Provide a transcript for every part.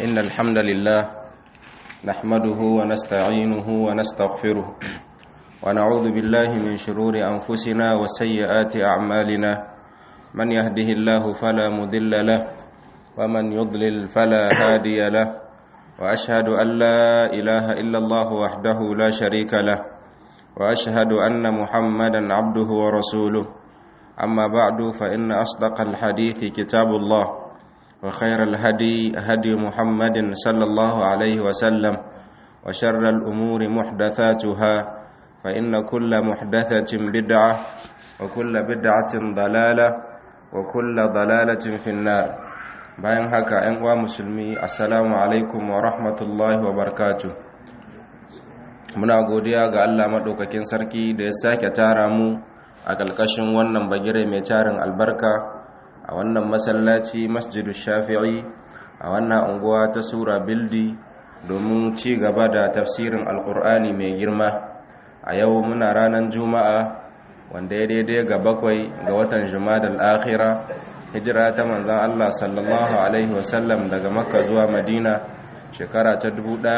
إن الحمد لله نحمده ونستعينه ونستغفره ونعوذ بالله من شرور أنفسنا وسيئات أعمالنا من يهده الله فلا مضل له ومن يضلل فلا هادي له وأشهد أن لا إله إلا الله وحده لا شريك له وأشهد أن محمدا عبده ورسوله أما بعد فإن أصدق الحديث كتاب الله وخير الهدي هدي محمد صلى الله عليه وسلم وشر الأمور محدثاتها فإن كل محدثة بدعة وكل بدعة ضلالة وكل ضلالة في النار bayan haka ‘yan uwa musulmi assalamu alaikum wa rahmatullahi wa barakatu muna godiya ga Allah maɗaukakin sarki da ya sake tara mu a ƙalƙashin wannan bagire mai tarin albarka a wannan masallaci masjidu shafi'i a wannan unguwa ta sura bildi domin ci gaba da tafsirin alƙur'ani mai girma a yau muna ranar juma'a wanda ya daidai ga bakwai ga watan jumadal akhira hijira ta manzan Allah sallallahu alaihi wasallam daga makka zuwa madina shekara ta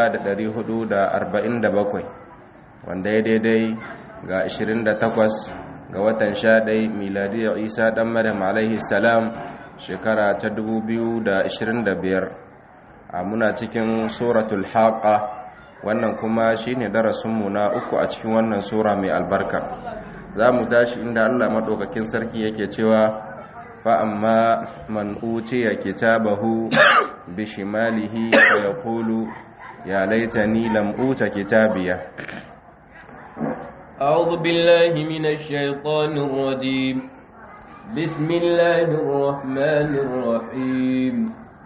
1447 wanda ya daidai ga 28 ga watan 11 miladiyar isa dan maryam alaihi salam shekara ta 2025 a muna cikin suratul haqa wannan kuma shine darasinmu na uku a cikin wannan sura mai albarka za mu tashi inda allah maɗaukakin sarki yake cewa fa'amma man utiya kitabahu bishimalihi fa yaqulu ya laitani lam uta kitabiya أعوذ بالله من الشيطان الرجيم بسم الله الرحمن الرحيم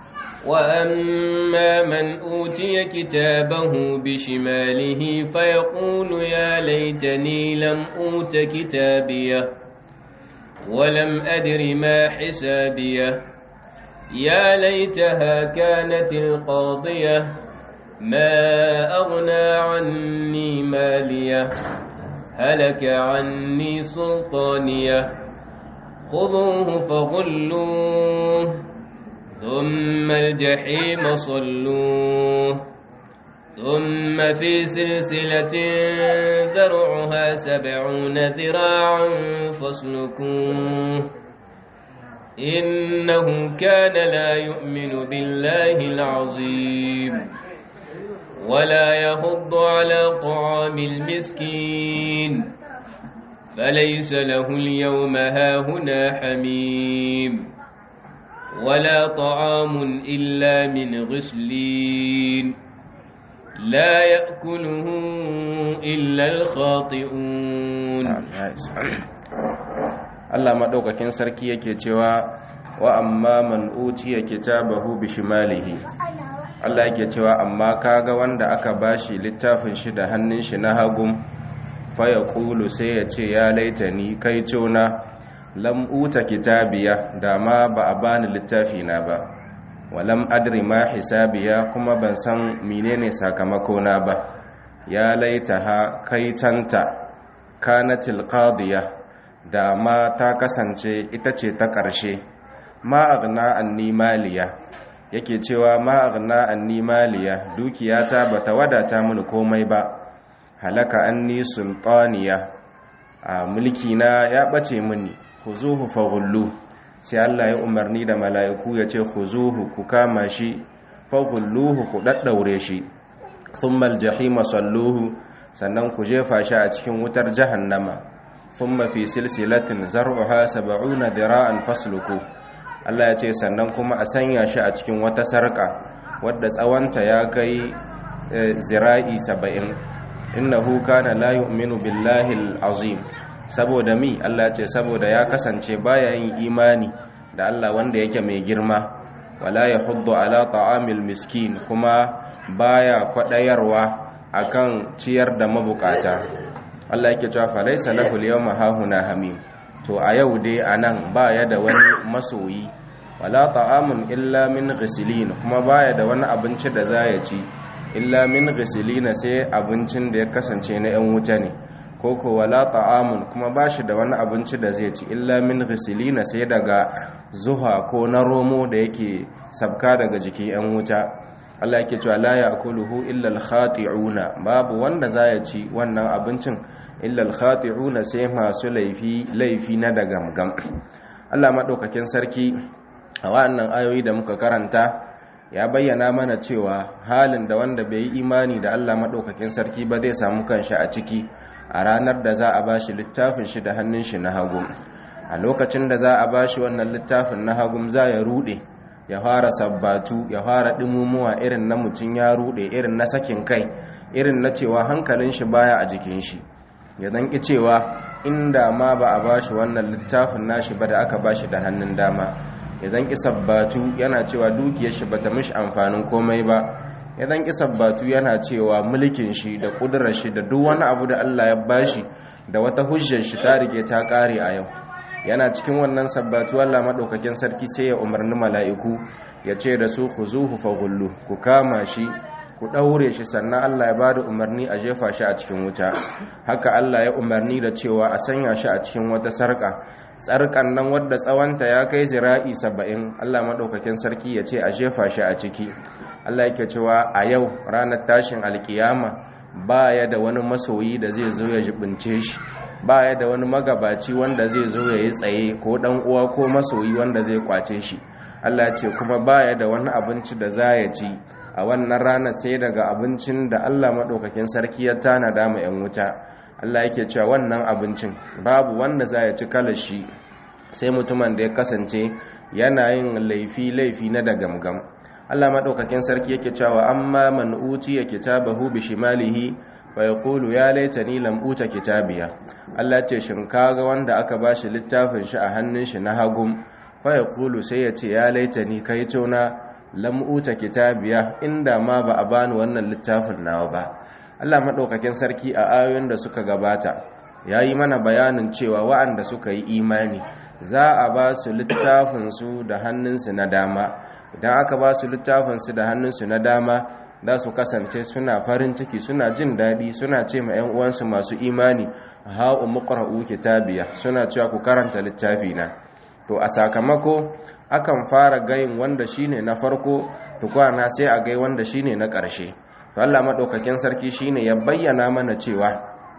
وأما من أوتي كتابه بشماله فيقول يا ليتني لم أوت كتابيه ولم أدر ما حسابيه يا ليتها كانت القاضية ما أغنى عني ماليه هلك عني سلطانيه خذوه فغلوه ثم الجحيم صلوه ثم في سلسلة ذرعها سبعون ذراعا فاسلكوه إنه كان لا يؤمن بالله العظيم ولا يهض على طعام المسكين فليس له اليوم هاهنا حميم ولا طعام إلا من غسلين لا يأكله إلا الخاطئون Allah maɗaukakin sarki yake cewa wa amma man utiya kitabahu bishimalihi Allah yake cewa amma kaga wanda aka bashi littafin shi da hannun shi na hagun faya ƙulu sai ya ce ya laitani kai cona lam uta kitabiya da ma ba a bani littafi na ba walam adri ma hisabiya kuma ban san menene sakamakona ba ya laitaha kai tanta kanatil qadiya da ma ta kasance ita ce ta ƙarshe ma aghna anni maliya yake cewa ma aghna anni maliya dukiyata bata wadata mini komai ba halaka anni sultaniya a mulki na ya bace mini khuzuhu faghullu sai Allah ya umarni da mala'iku ya ce khuzuhu ku kama shi faghulluhu ku daddaure shi thumma aljahima salluhu sannan ku jefa shi a cikin wutar jahannama thumma fi silsilatin zar'uha 70 dhira'an fasluku Allah ya ce sannan kuma a sanya shi a cikin wata sarka wadda tsawonta ya kai zira'i 70 innahu kana la yu'minu billahi al-azim saboda mi Allah ce saboda ya kasance baya yin imani da Allah wanda yake mai girma wala yahuddu ala ta'amil miskin kuma baya kwadayarwa akan ciyar da mabukata Allah yake cewa fa laysa lahu al-yawma hahuna hamim to a yau dai anan baya da wani masoyi wala ta'amun illa min ghisilin kuma baya da wani abinci da za ya ci illa min ghisilina sai abincin da ya kasance na yan wuta ne koko wala ta'amun kuma bashi da wani abinci da zai ci illa min ghisilina sai daga zuha ko na romo da yake sabka daga jikin yan wuta Allah yake cewa la ya'kuluhu illa al-khati'una babu wanda za ya ci wannan abincin illa al-khati'una sai masu laifi laifi na da gamgam Allah madaukakin sarki a wannan ayoyi da muka karanta ya bayyana mana cewa halin da wanda bai yi imani da Allah madaukakin sarki ba zai samu kanshi a ciki a ranar da za a bashi littafin shi da hannun shi na hagu a lokacin da za a bashi wannan littafin na hagu za ya rude ya fara sabbatu ya fara dimumuwa irin na mutum ya rude irin na sakin kai irin na cewa hankalin shi baya a jikin shi ya zanki cewa inda ma ba a bashi wannan littafin nashi ba da aka bashi da hannun dama ya zanki sabbatu yana cewa dukiyar shi bata mishi amfanin komai ba ya zanki sabbatu yana cewa mulkin shi da kudurar shi da duk wani abu da Allah ya bashi da wata hujjar shi ta rige ta kare a yau yana cikin wannan sabbatu Allah madaukakin sarki sai ya umarni mala'iku ya ce da su khuzuhu faghullu ku kama shi ku daure shi sannan Allah ya bada umarni a jefa shi a cikin wuta haka Allah ya umarni da cewa a sanya shi a cikin wata sarka sarkan nan wadda tsawonta ya kai zira'i saba'in Allah madaukakin sarki ya ce a jefa shi a ciki Allah yake cewa a yau ranar tashin alkiyama baya da wani masoyi da zai zo ya jibince shi baya da wani magabaci wanda zai zo ya yi tsaye ko dan uwa ko masoyi wanda zai kwace shi Allah ce kuma baya da wani abinci da za ya ci a wannan rana sai daga abincin da Allah maɗaukakin sarki ya tanada ma 'yan wuta Allah yake cewa wannan abincin babu wanda za ya ci kalashi sai mutumin da ya kasance yana yin laifi laifi na da gamgam Allah maɗaukakin sarki yake cewa amma man utiya kitabahu bi shimalihi fa yaqulu ya laitani lam uta kitabiya Allah ce shin kaga wanda aka bashi littafin shi a hannun shi na hagum fa yaqulu sai ya ce ya laitani kai tona lam uta kitabiya inda ma ba a bani wannan littafin nawa ba Allah madaukakin sarki a ayoyin da suka gabata yayi mana bayanin cewa wa'anda suka yi imani za a ba su littafin su da hannunsu na dama idan aka ba su littafin su da hannunsu na dama za su kasance suna farin ciki suna jin daɗi suna ce ma 'yan uwansu masu imani ha'u muqra'u kitabiya suna cewa ku karanta littafi na to a sakamako akan fara gayin wanda shine na farko tukwana sai a gai wanda shine na ƙarshe to Allah madaukakin sarki shine ya bayyana mana cewa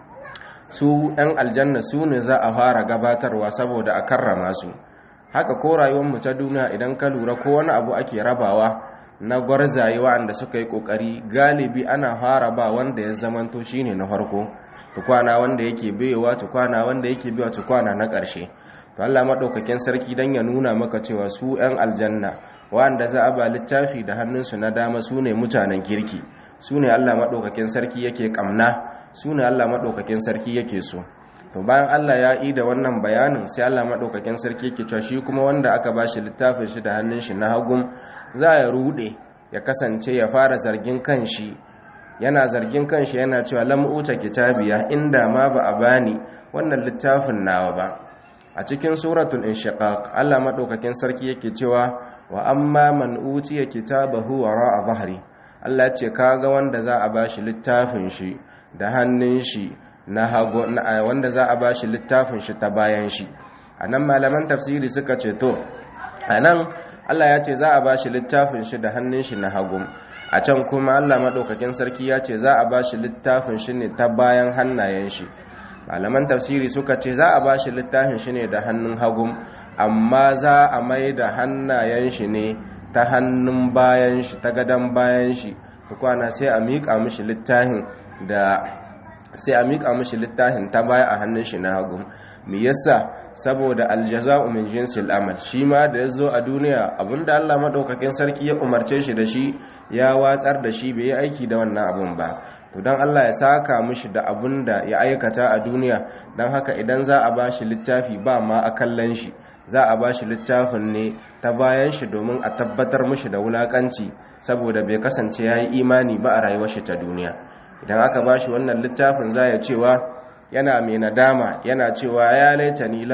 su ɗan aljanna su ne za a fara gabatarwa saboda a karrama su haka ko rayuwarmu ta duniya idan ka lura ko wani abu ake rabawa na gwarzaye wa'anda suka yi kokari galibi ana fara ba wanda ya zamanto shine na farko tukwana wanda yake baiwa tukwana wanda yake baiwa tukwana na ƙarshe to Allah madaukakin sarki dan ya nuna maka cewa su 'yan aljanna wanda za a ba littafi da hannunsu na dama su ne mutanen kirki su ne Allah madaukakin sarki yake kamna su ne Allah madaukakin sarki yake so to bayan Allah ya yi da wannan bayanin sai Allah madaukakin sarki yake cewa shi kuma wanda aka bashi littafin shi da hannun shi na hagun za ya rude ya kasance ya fara zargin kanshi yana zargin kanshi yana cewa lam uta kitabiya inda ma ba a bani wannan littafin nawa ba a cikin suratul inshiqaq Allah madaukakin sarki yake cewa wa amma man utiya kitabahu wara'a dhahri Allah ce kaga wanda za a bashi littafin shi da hannun shi na hago wanda za a bashi littafin shi ta bayan shi anan malaman tafsiri suka ce to anan Allah ya ce za a bashi littafin shi da hannun shi na hagu a can kuma Allah madaukakin sarki ya ce za a bashi littafin shi ne ta bayan hannayen shi malaman tafsiri suka ce za a bashi littafin shi ne da hannun hagu amma za a mai da hannayen shi ne ta hannun bayan shi ta gadon bayan shi tukwana sai a miƙa mishi littafin da sai a miƙa mishi littafin ta baya a hannun shi na hagu me yasa saboda aljaza'u min jinsil amal shi ma da yazo a duniya abinda Allah madaukakin sarki ya umarce shi da shi ya watsar da shi bai yi aiki da wannan abun ba to dan Allah ya saka mishi da abinda ya aikata a duniya dan haka idan za a bashi littafi ba ma a kallon shi za a bashi littafin ne ta bayan shi domin a tabbatar mishi da wulakanci saboda bai kasance yayi imani ba a rayuwar shi ta duniya idan aka ba shi wannan littafin za ya cewa yana mai nadama yana cewa ya laita ni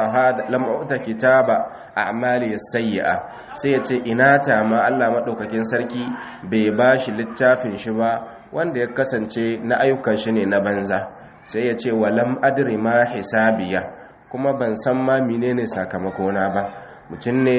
lam'uta kitaba a amali sayyi'a sai ya ce ina ta ma Allah maɗaukakin sarki bai ba shi littafin shi ba wanda ya kasance na ayyukan shi ne na banza sai ya ce walam adri ma hisabiya kuma ban san ma menene sakamakona ba mutum ne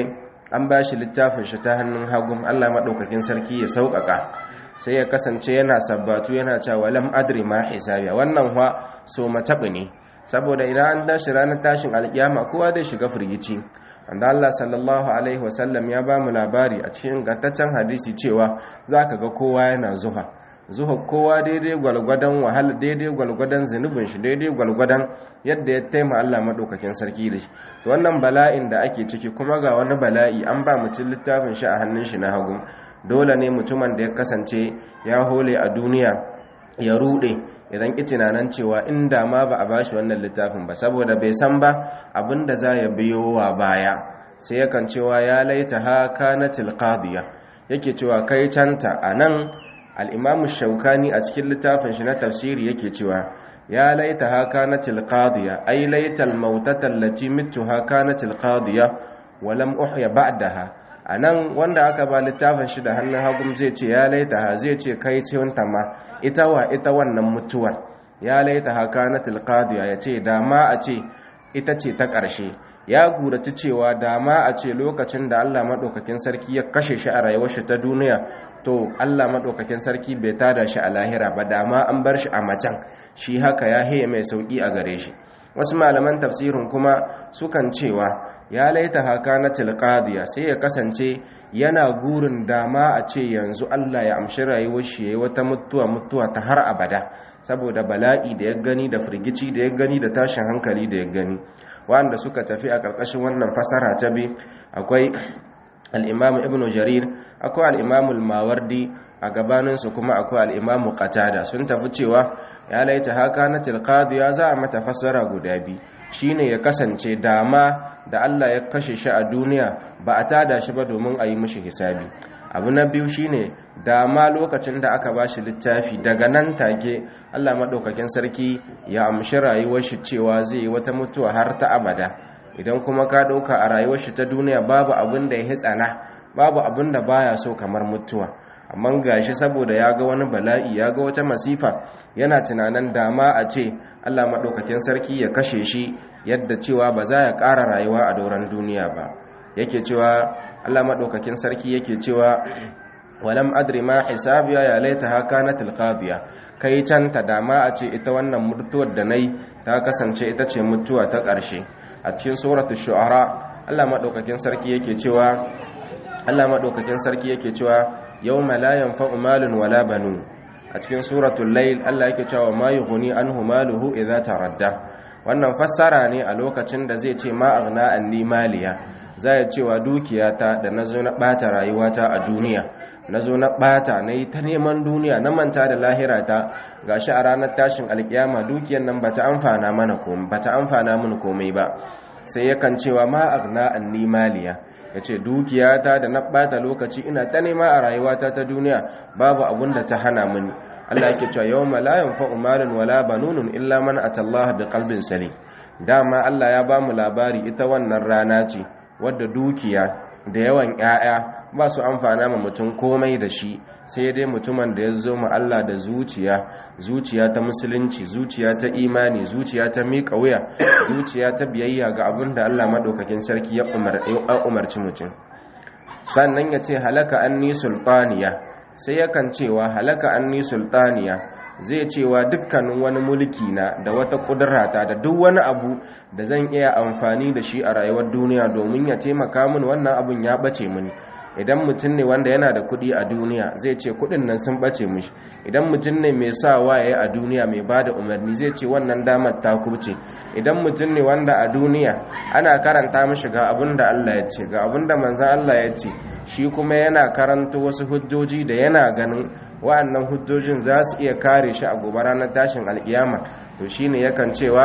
an ba shi littafin shi ta hannun hagun Allah maɗaukakin sarki ya sauƙaƙa sai ya kasance yana sabbatu yana cewa lam adri ma hisabiya wannan wa so mataɓi ne saboda idan an tashi ranar tashin alƙiyama kowa zai shiga firgici wanda Allah sallallahu alaihi wasallam ya ba mu labari a cikin gataccen hadisi cewa za ka ga kowa yana zuha zuha kowa daidai gwalgwadon wahala daidai gwalgwadon zunubin shi daidai gwalgwadon yadda ya taima Allah maɗaukakin sarki da shi to wannan bala'in da ake ciki kuma ga wani bala'i an ba mutum littafin shi a hannun shi na hagu dole ne mutumin da ya kasance ya hole a duniya ya rude idan ki tunanin cewa inda ma ba a bashi wannan littafin ba saboda bai san ba abinda za ya biyo wa baya sai yakan cewa ya laita ha kanatil qadiya yake cewa kai canta anan al-imamu shaukani a cikin littafin shi na tafsiri yake cewa ya laita ha kanatil qadiya ay laita al-mautata allati mittuha kanatil qadiya wa lam uhya ba'daha a nan wanda aka ba littafin shi da hannun hagun zai ce ya laita ha zai ce kai ce wanta ma ita wa ita wannan mutuwar ya laita ha kana tilqadiya ya ce dama a ce ita ce ta ƙarshe ya guraci cewa dama a ce lokacin da Allah maɗaukakin sarki ya kashe shi a rayuwar shi ta duniya to Allah maɗaukakin sarki bai tada shi a lahira ba dama an bar shi a macen shi haka ya haya mai sauƙi a gare shi wasu malaman tafsirin kuma sukan cewa ya laita haka na tilqadiya sai ya kasance yana gurin dama a ce yanzu Allah ya amshi rayuwar shi yayi wata mutuwa mutuwa ta har abada saboda bala'i da ya gani da firgici da ya gani da tashin hankali da ya gani wanda suka tafi a ƙarƙashin wannan fasara ta bi akwai al-Imam Ibn Jarir akwai al-Imam al-Mawardi a gabaninsu kuma akwai al-Imam Qatada sun tafi cewa ya laita haka na tilqadiya za a mata fasara guda biyu shine ya kasance dama da Allah ya kashe shi a duniya ba a tada shi ba domin a yi mishi hisabi abu na biyu shine dama lokacin da aka bashi littafi daga nan take Allah madaukakin sarki ya amshi rayuwar shi cewa zai yi wata mutuwa har ta abada idan kuma ka dauka a rayuwar shi ta duniya babu abin da ya hitsana babu abin da baya so kamar mutuwa amma gashi saboda ya ga wani bala'i ya ga wata masifa yana tunanin dama a ce Allah maɗaukakin sarki ya kashe shi yadda cewa ba za ya ƙara rayuwa a doron duniya ba yake cewa Allah maɗaukakin sarki yake cewa walam adri ma hisabiya ya laita haka na tilqadiya kai can ta dama a ce ita wannan mutuwar da nayi ta kasance ita ce mutuwa ta ƙarshe a cikin suratul shu'ara Allah maɗaukakin sarki yake cewa Allah maɗaukakin sarki yake cewa yawma la yanfa'u malun wala banun a cikin suratul layl Allah yake cewa ma yughni anhu maluhu idza taradda wannan fassara ne a lokacin da zai ce ma aghna anni maliya zai cewa dukiyata da nazo na bata rayuwata a duniya nazo na bata nayi ta neman duniya na manta da lahirata gashi a ranar tashin alkiyama dukiyar nan bata amfana mana komai bata amfana mun komai ba sai yakan cewa ma aghna anni maliya yace dukiyata da na bata lokaci ina ta nema a rayuwata ta duniya babu abun da ta hana mini Allah yake cewa yawma la yanfa'u malun wala banunun illa man atallaha biqalbin salim dama Allah ya bamu labari ita wannan rana ce wadda dukiya da yawan ƴaƴa ba su amfana ma mutum komai da shi sai dai mutumin da ya zo ma Allah da zuciya zuciya ta musulunci zuciya ta imani zuciya ta miƙa wuya zuciya ta biyayya ga abin da Allah madaukakin sarki ya umarci mutum sannan ya ce halaka anni sultaniya sai yakan cewa halaka anni sultaniya zai cewa dukkanin wani mulki na da wata kudurata da duk wani abu da zan iya amfani da shi a rayuwar duniya domin ya taimaka min wannan abun ya bace mini idan mutum ne wanda yana da kuɗi a duniya zai ce kuɗin nan sun bace mishi idan mutum ne mai sa waye a duniya mai ba da umarni zai ce wannan damar ta kubce idan mutum ne wanda a duniya ana karanta mishi ga abin da Allah ya ce ga abin da manzan Allah ya ce shi kuma yana karanta wasu hujjoji da yana ganin wa'annan hujjojin za su iya kare shi a gobe ranar tashin alkiyama to shine yakan cewa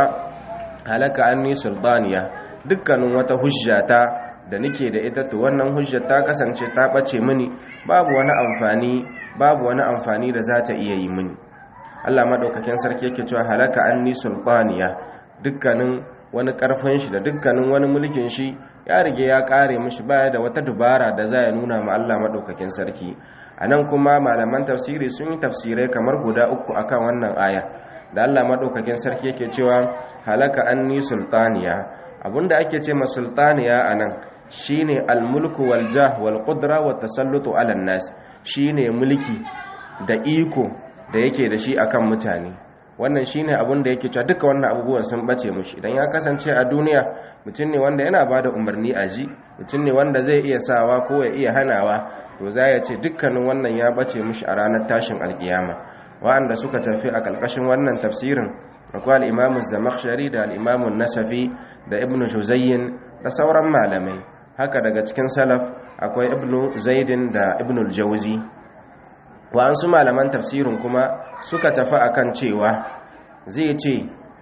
halaka anni sultaniya dukkanin wata hujjata da nake da ita to wannan hujjar ta kasance ta bace mini babu wani amfani babu wani amfani da za ta iya yi mini Allah madaukakin sarki yake cewa halaka anni sultaniya dukkanin wani karfin shi da dukkanin wani mulkin shi ya rige ya kare mishi baya da wata dubara da za ya nuna ma Allah madaukakin sarki anan kuma malaman tafsiri sun yi tafsirai kamar guda uku akan wannan aya da Allah madaukakin sarki yake cewa halaka anni sultaniya abinda ake ce ma sultaniya anan shine al-mulku wal jah wal qudra wat tasallutu ala nas shine mulki da iko da yake da shi akan mutane wannan shine abin da yake cewa duka wannan abubuwan sun bace mushi idan ya kasance a duniya mutum ne wanda yana bada umarni a ji mutum ne wanda zai iya sawa ko ya iya hanawa to za ya ce dukkanin wannan ya bace mushi a ranar tashin alkiyama wa'anda suka tafi a kalkashin wannan tafsirin akwai al-imamu zamakhshari da al-imamu nasafi da ibnu juzayyin da sauran malamai haka daga cikin salaf akwai ibnu zaidin da ibnu al-jawzi wa'ansu malaman tafsirin kuma suka tafi akan cewa zai ce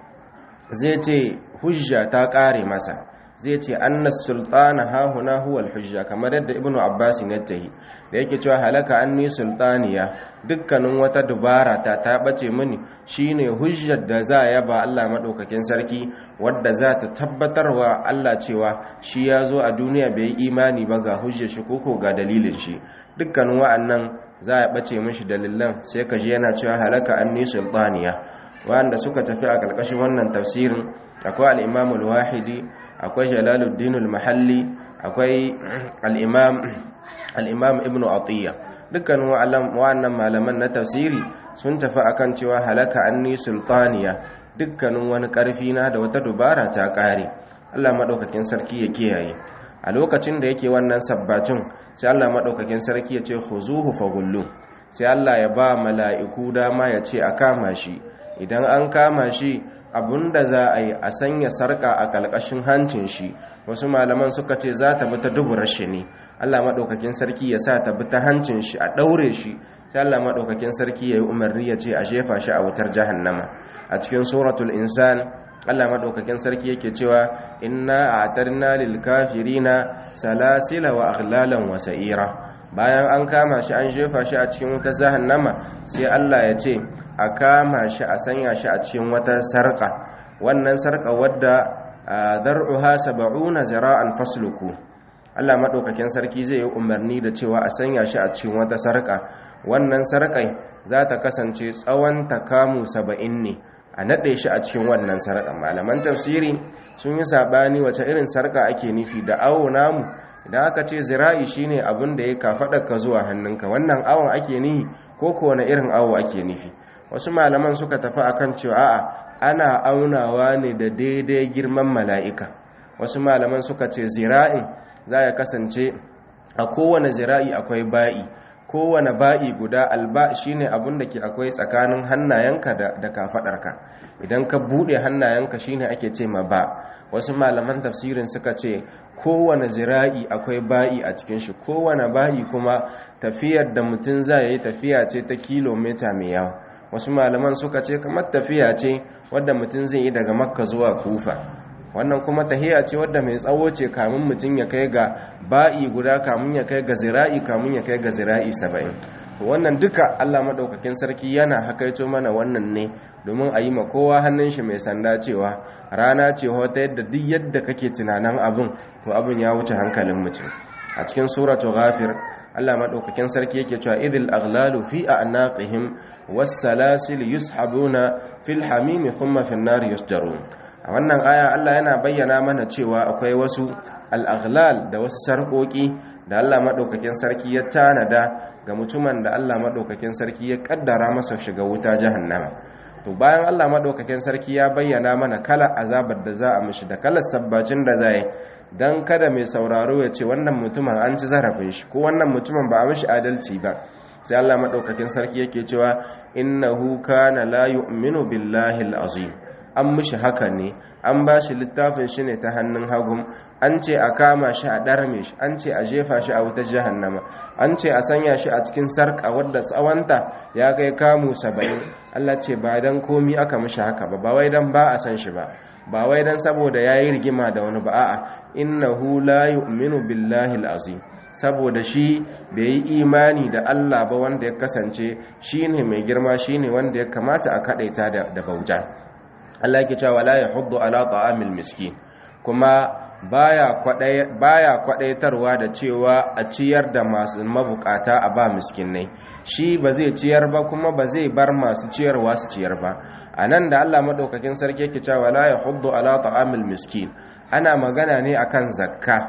zai ce hujja ta kare masa zai ce annas sultana hahuna huwa hujja kamar yadda ibnu abbas ya tahi da yake cewa halaka anni sultaniya dukkanin wata dubara ta ta bace mini shine hujjar da za ya ba Allah madaukakin sarki wadda za ta tabbatarwa Allah cewa shi ya zo a duniya bai imani ba ga hujjar shi koko ga dalilin shi dukkanin wa'annan za ya bace mishi dalilan sai ka ji yana cewa halaka anni sultaniya wanda suka tafi a karkashin wannan tafsirin akwai al-imam al-wahidi akwai jalaluddin al-mahalli akwai al-imam al-imam ibn atiyya dukkan wa'annan malaman na tafsiri sun tafi akan cewa halaka anni sultaniya dukkanin wani karfi na da wata dubara ta kare Allah madaukakin sarki ya kiyaye a lokacin da yake wannan sabbacin sai Allah madaukakin sarki ya ce khuzuhu faghullu sai Allah ya ba mala'iku dama ya ce a kama shi idan an kama shi da za a yi a sanya sarka a kalkashin hancin shi wasu malaman suka ce za ta bi ta duburar shi ne Allah maɗaukakin sarki ya sa ta bi ta hancin shi a ɗaure shi sai Allah maɗaukakin sarki ya yi umarni ya ce a jefa shi a wutar jahannama a cikin suratul insan Allah maɗaukakin sarki yake cewa inna a'tarna lil kafirina salasila wa aghlalan wa sa'ira bayan an kama shi an jefa shi a cikin wata jahannama sai Allah ya ce a kama shi a sanya shi a cikin wata sarka wannan sarka wadda dar'uha sab'una zira'an fasluku Allah madaukakin sarki zai yi umarni da cewa a sanya shi a cikin wata sarka wannan sarkai za ta kasance tsawon takamu 70 ne a nade shi a cikin wannan sarka malaman tafsiri sun yi sabani wace irin sarka ake nufi da awo namu idan aka ce zira'i shine abin da ya kafaɗa ka zuwa hannunka wannan awon ake nihi ko ko wani irin awo ake nufi wasu malaman suka tafi akan cewa a'a ana aunawa ne da daidai girman mala'ika wasu malaman suka ce zira'in za ya kasance a kowane zira'i akwai ba'i kowane ba'i guda alba shine abin da ke akwai tsakanin hannayenka da kafaɗarka idan ka buɗe hannayenka shine ake ce ma ba wasu malaman tafsirin suka ce kowane zira'i akwai ba'i a cikin shi kowane ba'i kuma tafiyar da mutum za yi tafiya ce ta kilomita mai yawa wasu malaman suka ce kamar tafiya ce wadda mutum zai yi daga makka zuwa kufa wannan kuma tahiya ce wadda mai tsawo ce kamun mutum ya kai ga ba'i guda kamun ya kai ga zira'i kamun ya kai ga zira'i saba'in to wannan duka allah maɗaukakin sarki yana hakaito mana wannan ne domin a yi ma kowa hannun shi mai sanda cewa rana ce wata yadda duk yadda kake tunanin abin to abin ya wuce hankalin mutum a cikin suratu ghafir Allah madaukakin sarki yake cewa idil aghlalu fi a'naqihim was-salasil yushabuna fil hamim thumma fin nar yusjarun a wannan aya Allah yana bayyana mana cewa akwai wasu al-aghlal da wasu sarkoki da Allah madaukakin sarki ya tanada ga mutumin da Allah madaukakin sarki ya kaddara masa shiga wuta jahannama to bayan Allah madaukakin sarki ya bayyana mana kala azabar da za a mishi da kalar sabbacin da za yi don kada mai sauraro ya ce wannan mutumin an ci zarafin shi ko wannan mutumin ba a mishi adalci ba sai Allah madaukakin sarki yake cewa innahu kana la yu'minu billahi al-azim an mishi haka ne an ba shi littafin shi ne ta hannun hagun an ce a kama shi a ɗarme shi an ce a jefa shi a wutar jahannama an ce a sanya shi a cikin sarƙa wadda tsawanta ya kai kamu saba'in allah ce ba don komi aka mishi haka ba ba wai don ba a san shi ba ba wai don saboda ya yi rigima da wani ba a'a innahu la yu'minu billahi azim saboda shi bai yi imani da Allah ba wanda ya kasance shine mai girma shine wanda ya kamata a kadaita da bauta Allah yake cewa la yahuddu ala ta'amil miskin kuma baya kwadai baya kwadaitarwa da cewa a ciyar da masu mabukata a ba miskinai shi ba zai ciyar ba kuma ba zai bar masu ciyarwa su ciyar ba anan da Allah madaukakin sarki yake cewa la yahuddu ala ta'amil miskin ana magana ne akan zakka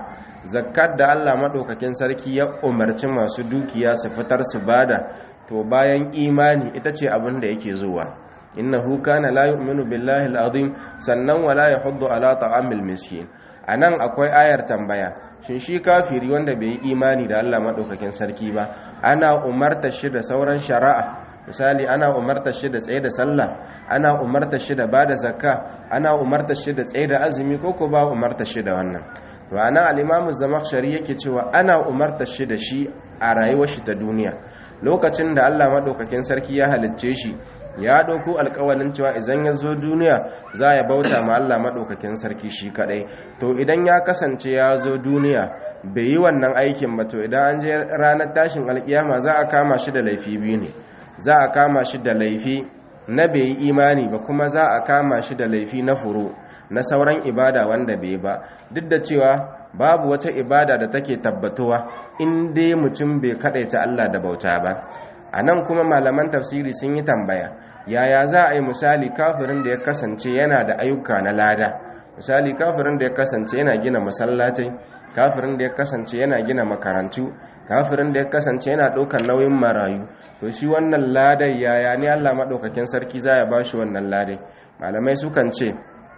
zakat da Allah madaukakin sarki ya umarci masu dukiya su fitar su bada to bayan imani ita ce abin da yake zuwa innahu kana la yu'minu billahi al-azim sannan wala yahuddu ala ta'amil miskin anan akwai ayar tambaya shin shi kafiri wanda bai yi imani da Allah madaukakin sarki ba ana umarta shi da sauran shari'a misali ana umarta shi da tsaye da sallah ana umarta shi da bada zakka ana umarta shi da tsaye da azumi ko ko ba umarta shi da wannan to ana al-imamu zamakhshari yake cewa ana umarta shi da shi a rayuwar shi ta duniya lokacin da Allah madaukakin sarki ya halicce shi ya ɗauko alkawalin cewa idan ya zo duniya za ya bauta ma Allah maɗaukakin sarki shi kaɗai to idan ya kasance ya zo duniya bai yi wannan aikin ba to idan an je ranar tashin alkiyama za a kama shi da laifi biyu ne za a kama shi da laifi na bai yi imani ba kuma za a kama shi da laifi na furo na sauran ibada wanda bai ba duk da cewa babu wata ibada da take tabbatuwa in dai mutum bai kaɗaita Allah da bauta ba a nan kuma malaman tafsiri sun yi tambaya yaya za a yi misali kafirin da ya kasance yana da ayyuka na lada misali kafirin da ya kasance yana gina masallatai kafirin da ya kasance yana gina makarantu kafirin da ya kasance yana ɗaukar nauyin marayu to shi wannan ladai yaya ne allah maɗaukakin sarki za ya ba shi wannan ladai malamai sukan ce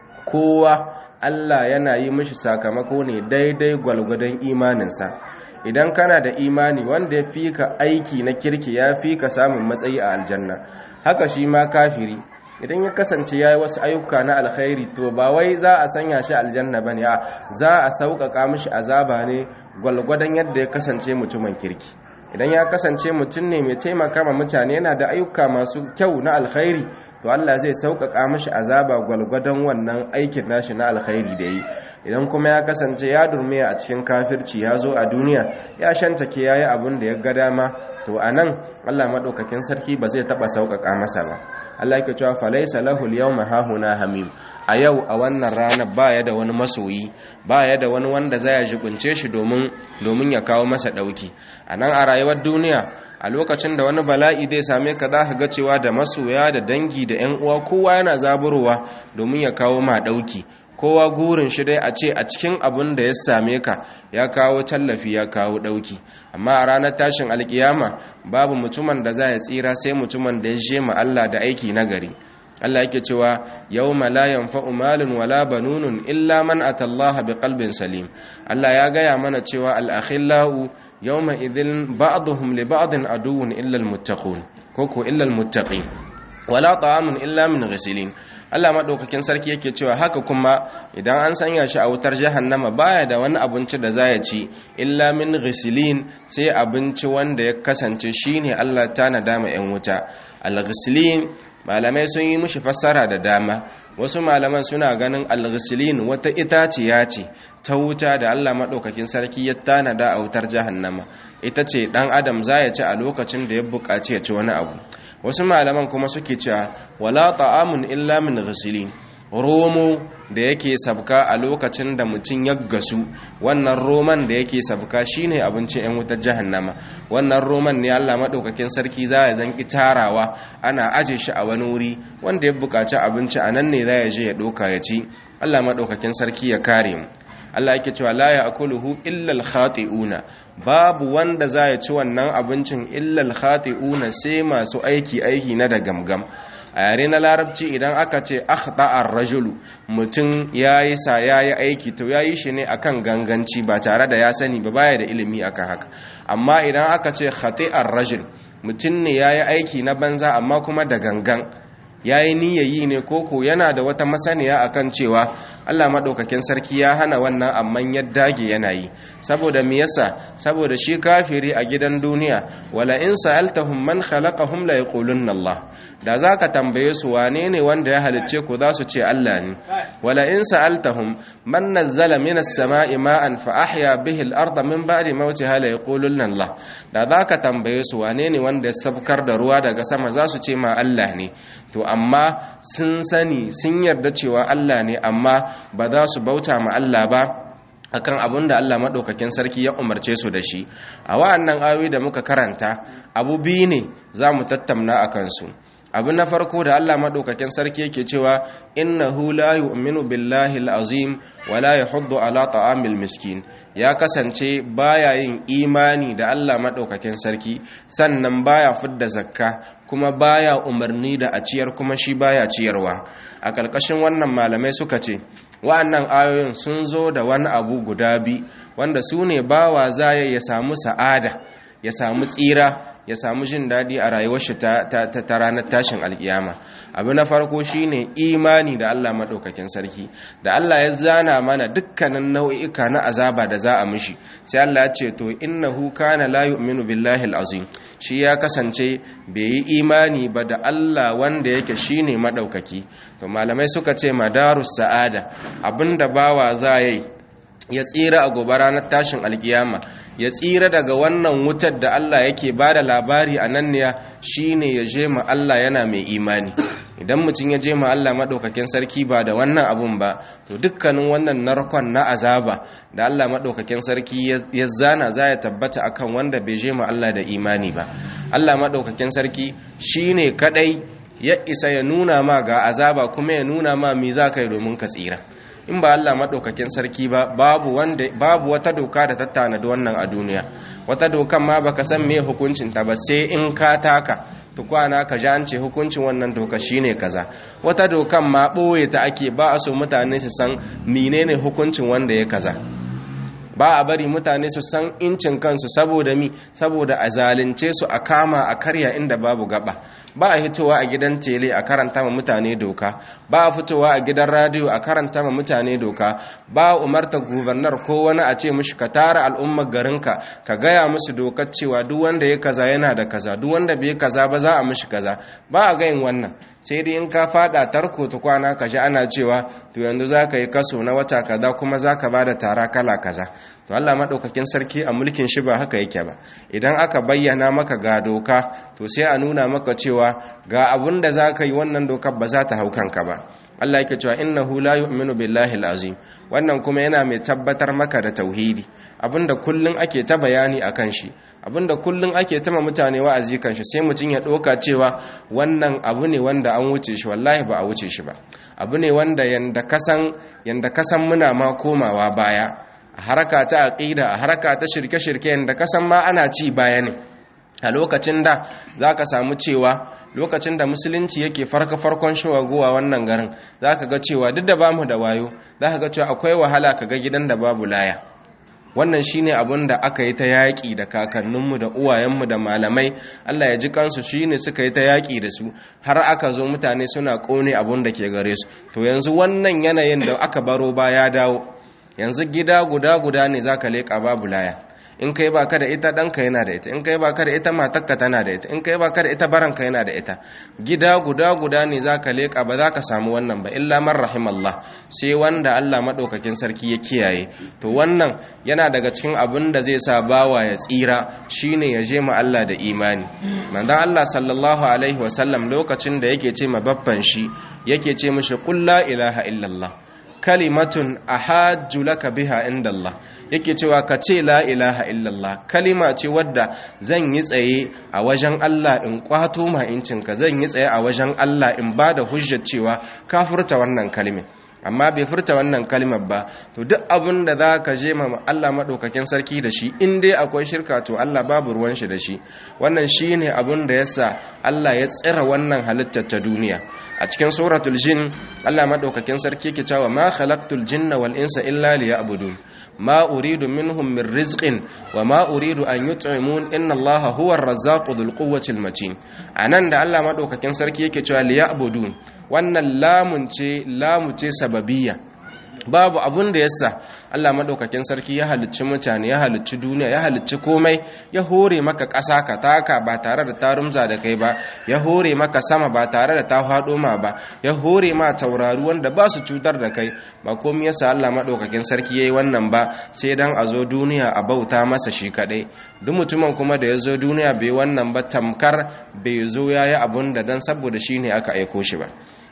kowa allah yana yi mishi sakamako ne daidai gwalgwadon imaninsa idan kana da imani wanda ya fi ka aiki na kirki ya fi ka samun matsayi a aljanna haka shi ma kafiri idan ya kasance ya yi wasu ayyuka na alkhairi to ba wai za a sanya shi aljanna ba ne a za a sauƙaƙa mishi azaba ne gwalgwadon yadda ya kasance mutumin kirki idan ya kasance mutum ne mai taimaka ma mutane yana da ayyuka masu kyau na alkhairi to Allah zai sauƙaƙa mishi azaba gwalgwadon wannan aikin nashi na alkhairi da yi idan kuma ya kasance ya durme a cikin kafirci ya zo a duniya ya shantake ya yi abin da ya ga dama to a nan Allah maɗaukakin sarki ba zai taɓa sauƙaƙa masa ba Allah yake cewa falaisa lahul yawma hahuna hamim a yau a wannan rana baya da wani masoyi baya da wani wanda zai jibince shi domin domin ya kawo masa dauki anan a rayuwar duniya a lokacin da wani bala'i zai same ka za ka ga cewa da masoya da dangi da ƴan uwa kowa yana zaburowa domin ya kawo ma dauki kowa gurin shi dai a ce a cikin abin da ya same ka ya kawo tallafi ya kawo dauki amma a ranar tashin alkiyama babu mutumin da za ya tsira sai mutumin da ya je ma Allah da aiki nagari Allah yake cewa yawma la yanfa'u malun wala banunun illa man atallaha biqalbin salim Allah ya gaya mana cewa al-akhillau yawma idhin ba'dhum li ba'din aduwwun illa al-muttaqun koko illa al-muttaqin wala ta'amun illa min ghisilin Allah madaukakin sarki yake cewa haka kuma idan an sanya shi a wutar jahannama baya da wani abinci da za ya ci illa min ghisilin sai abinci wanda ya kasance shine Allah ta nadama yan wuta al-ghisilin malamai sun yi mushi fassara da dama wasu malaman suna ganin al-ghisilin wata itaciya ce ta wuta da Allah madaukakin sarki ya tanada a wutar jahannama ita ce dan adam za ya ci a lokacin da ya buƙaci ya ci wani abu wasu malaman kuma suke cewa wala ta'amun illa min ghisilin romo da yake sabka a lokacin da mutum ya gasu wannan roman da yake sabka shine abincin 'yan wutar jahannama wannan roman ne Allah maɗaukakin sarki za ya zanki tarawa ana aje shi a wani wuri wanda ya buƙaci abinci a nan ne za ya je ya ɗauka ya ci Allah maɗaukakin sarki ya kare mu Allah yake cewa la ya'kuluhu illa al-khati'una babu wanda za ya ci wannan abincin illa al-khati'una sai masu aiki aiki na da gamgam a yare na larabci idan aka ce akhta'ar rajulu mutum yayi sa yayi aiki to yayi shi ne akan ganganci ba tare da ya sani ba baya da ilimi akan haka amma idan aka ce khati'ar rajul mutum ne yayi aiki na banza amma kuma da gangan yayi niyyayi ne koko yana da wata masaniya akan cewa Allah madaukakin sarki ya hana wannan amman ya dage yana yi saboda me yasa saboda shi kafiri a gidan duniya wala in sa'altahum man khalaqahum la yaqulunna Allah da zaka tambaye su wane ne wanda ya halicce ku za su ce Allah ne wala in sa'altahum man nazzala minas sama'i ma'an fa ahya bihi al-ardha min ba'di mawtiha la yaqulunna Allah da zaka tambaye su wane ne wanda ya sabkar da ruwa daga sama za su ce ma Allah ne to amma sun sani sun yarda cewa Allah ne amma ba za su bauta ma Allah ba akan abin da Allah maɗaukakin sarki ya umarce su da shi a wa'annan ayoyi da muka karanta abu biyu ne za mu tattauna a kansu abu na farko da Allah madaukakin sarki yake cewa innahu la yu'minu billahi al-azim wa la yahuddu ala ta'amil miskin ya kasance baya yin imani da Allah madaukakin sarki sannan baya fidda zakka kuma baya umarni da a ciyar kuma shi baya ciyarwa a ƙarƙashin wannan malamai suka ce wa'annan ayoyin sun zo da wani abu guda bi wanda su ne bawa zaya ya samu sa'ada ya samu tsira ya samu jin daɗi a rayuwar shi ta, ranar tashin alkiyama abu na farko shine imani da Allah maɗaukakin sarki da Allah ya zana mana dukkanin nau'ika na azaba da za a mishi sai Allah ya ce to innahu kana la yu'minu billahi al-azim shi ya kasance bai yi imani ba da Allah wanda yake shine maɗaukaki to malamai suka ce madarus sa'ada abinda bawa za yi ya tsira a gobe ranar tashin alkiyama ya tsira daga wannan wutar da Allah yake ba da labari a nan ne shine ya je ma Allah yana mai imani idan mutum ya je ma Allah maɗaukakin sarki ba da wannan abun ba to dukkanin wannan narkon na azaba da Allah maɗaukakin sarki ya zana za ya tabbata akan wanda bai je ma Allah da imani ba Allah maɗaukakin sarki shine kadai ya isa ya nuna ma ga azaba kuma ya nuna ma mi za ka yi domin ka tsira in ba Allah maɗaukakin sarki ba babu wanda babu wata doka da ta tanadi wannan a duniya wata dokan ma baka san me hukuncin ta ba sai in ka taka to kwana ka ji an ce hukuncin wannan doka shine kaza wata dokan ma ɓoye ta ake ba a so mutane su san menene hukuncin wanda ya kaza ba a bari mutane su san incin kansu saboda mi saboda a zalunce su a kama a karya inda babu gaba ba a fitowa a gidan tele a karanta ma mutane doka ba a fitowa a gidan radio a karanta ma mutane doka ba a umarta gubernar ko wani a ce mishi ka tara al'ummar garinka ka gaya musu dokar cewa duk wanda ya kaza yana da kaza duk wanda bai kaza ba za a mishi kaza ba a gayin wannan sai dai in ka fada tarko ta kwana ka ji ana cewa to yanzu za ka yi kaso na wata kaza kuma za ka ba da tara kala kaza to Allah maɗaukakin sarki a mulkin shi ba haka yake ba idan aka bayyana maka ga doka to sai a nuna maka cewa ga abun da za ka yi wannan dokar ba za ta hau kanka ba Allah yake cewa innahu la yu'minu billahi al-azim wannan kuma yana mai tabbatar maka da tauhidi abinda kullun ake ta bayani akan shi abinda kullun ake ta ma mutane wa'azi kan shi sai mutun ya doka cewa wannan abu ne wanda an wuce shi wallahi ba a wuce shi ba abu ne wanda yanda kasan yanda kasan muna ma komawa baya a haraka ta aqida a haraka ta shirke-shirke yanda kasan ma ana ci baya ne a lokacin da za ka samu cewa lokacin da musulunci yake farka-farkon shawagowa wannan garin za ka ga cewa duk da ba mu da wayo za ka ga cewa akwai wahala ka ga gidan da babu laya wannan shine abin da aka yi ta yaƙi da kakanninmu da uwayenmu da malamai allah ya ji kansu shine suka yi ta yaƙi da su har aka zo mutane suna ƙone abin da ke gare su to yanzu wannan yanayin da aka baro ba ya dawo yanzu gida guda guda ne za ka leƙa babu laya in kai baka da ita ɗanka yana da ita in kai baka da ita matakka tana da ita in kai baka da ita baranka yana da ita gida guda guda ne zaka leka ba za ka samu wannan ba illa man rahimallah sai wanda Allah madaukakin sarki ya kiyaye to wannan yana daga cikin abin da zai sa bawa ya tsira shine ya je ma Allah da imani manzon Allah sallallahu alaihi wasallam lokacin da yake ce ma babban shi yake ce mishi qul la ilaha illallah kalimatun ahajju laka biha inda Allah yake cewa ka ce la ilaha illallah kalima ce wadda zan yi tsaye a wajen Allah in kwato ma incinka zan yi tsaye a wajen Allah in ba da hujjar cewa ka furta wannan kalimin amma bai furta wannan kalimar ba to duk abin da za ka je ma Allah maɗaukakin sarki da shi in dai akwai shirka to Allah babu ruwan shi da shi wannan shi ne abin da yasa Allah ya tsira wannan halittar ta duniya a cikin suratul jin Allah maɗaukakin sarki ke cewa ma khalaqtul jinna wal insa illa liya'budun ma uridu minhum min rizqin wa ma uridu an yut'imun inna Allah huwa ar-razzaqu dhul quwwati al-matin anan da Allah maɗaukakin sarki yake cewa liya'budun wannan lamun ce lamu ce sababiyya babu abun da yasa Allah madaukakin sarki ya halicci mutane ya halicci duniya ya halicci komai ya hore maka ƙasa ka taka ba tare da ta rumza da kai ba ya hore maka sama ba tare da ta faɗo ma ba ya hore ma taurari wanda ba su cutar da kai ba komai yasa Allah madaukakin sarki yayi wannan ba sai dan a zo duniya a bauta masa shi kadai duk mutumin kuma da ya zo duniya bai wannan ba tamkar bai zo yayi abun da dan saboda shine aka aiko shi ba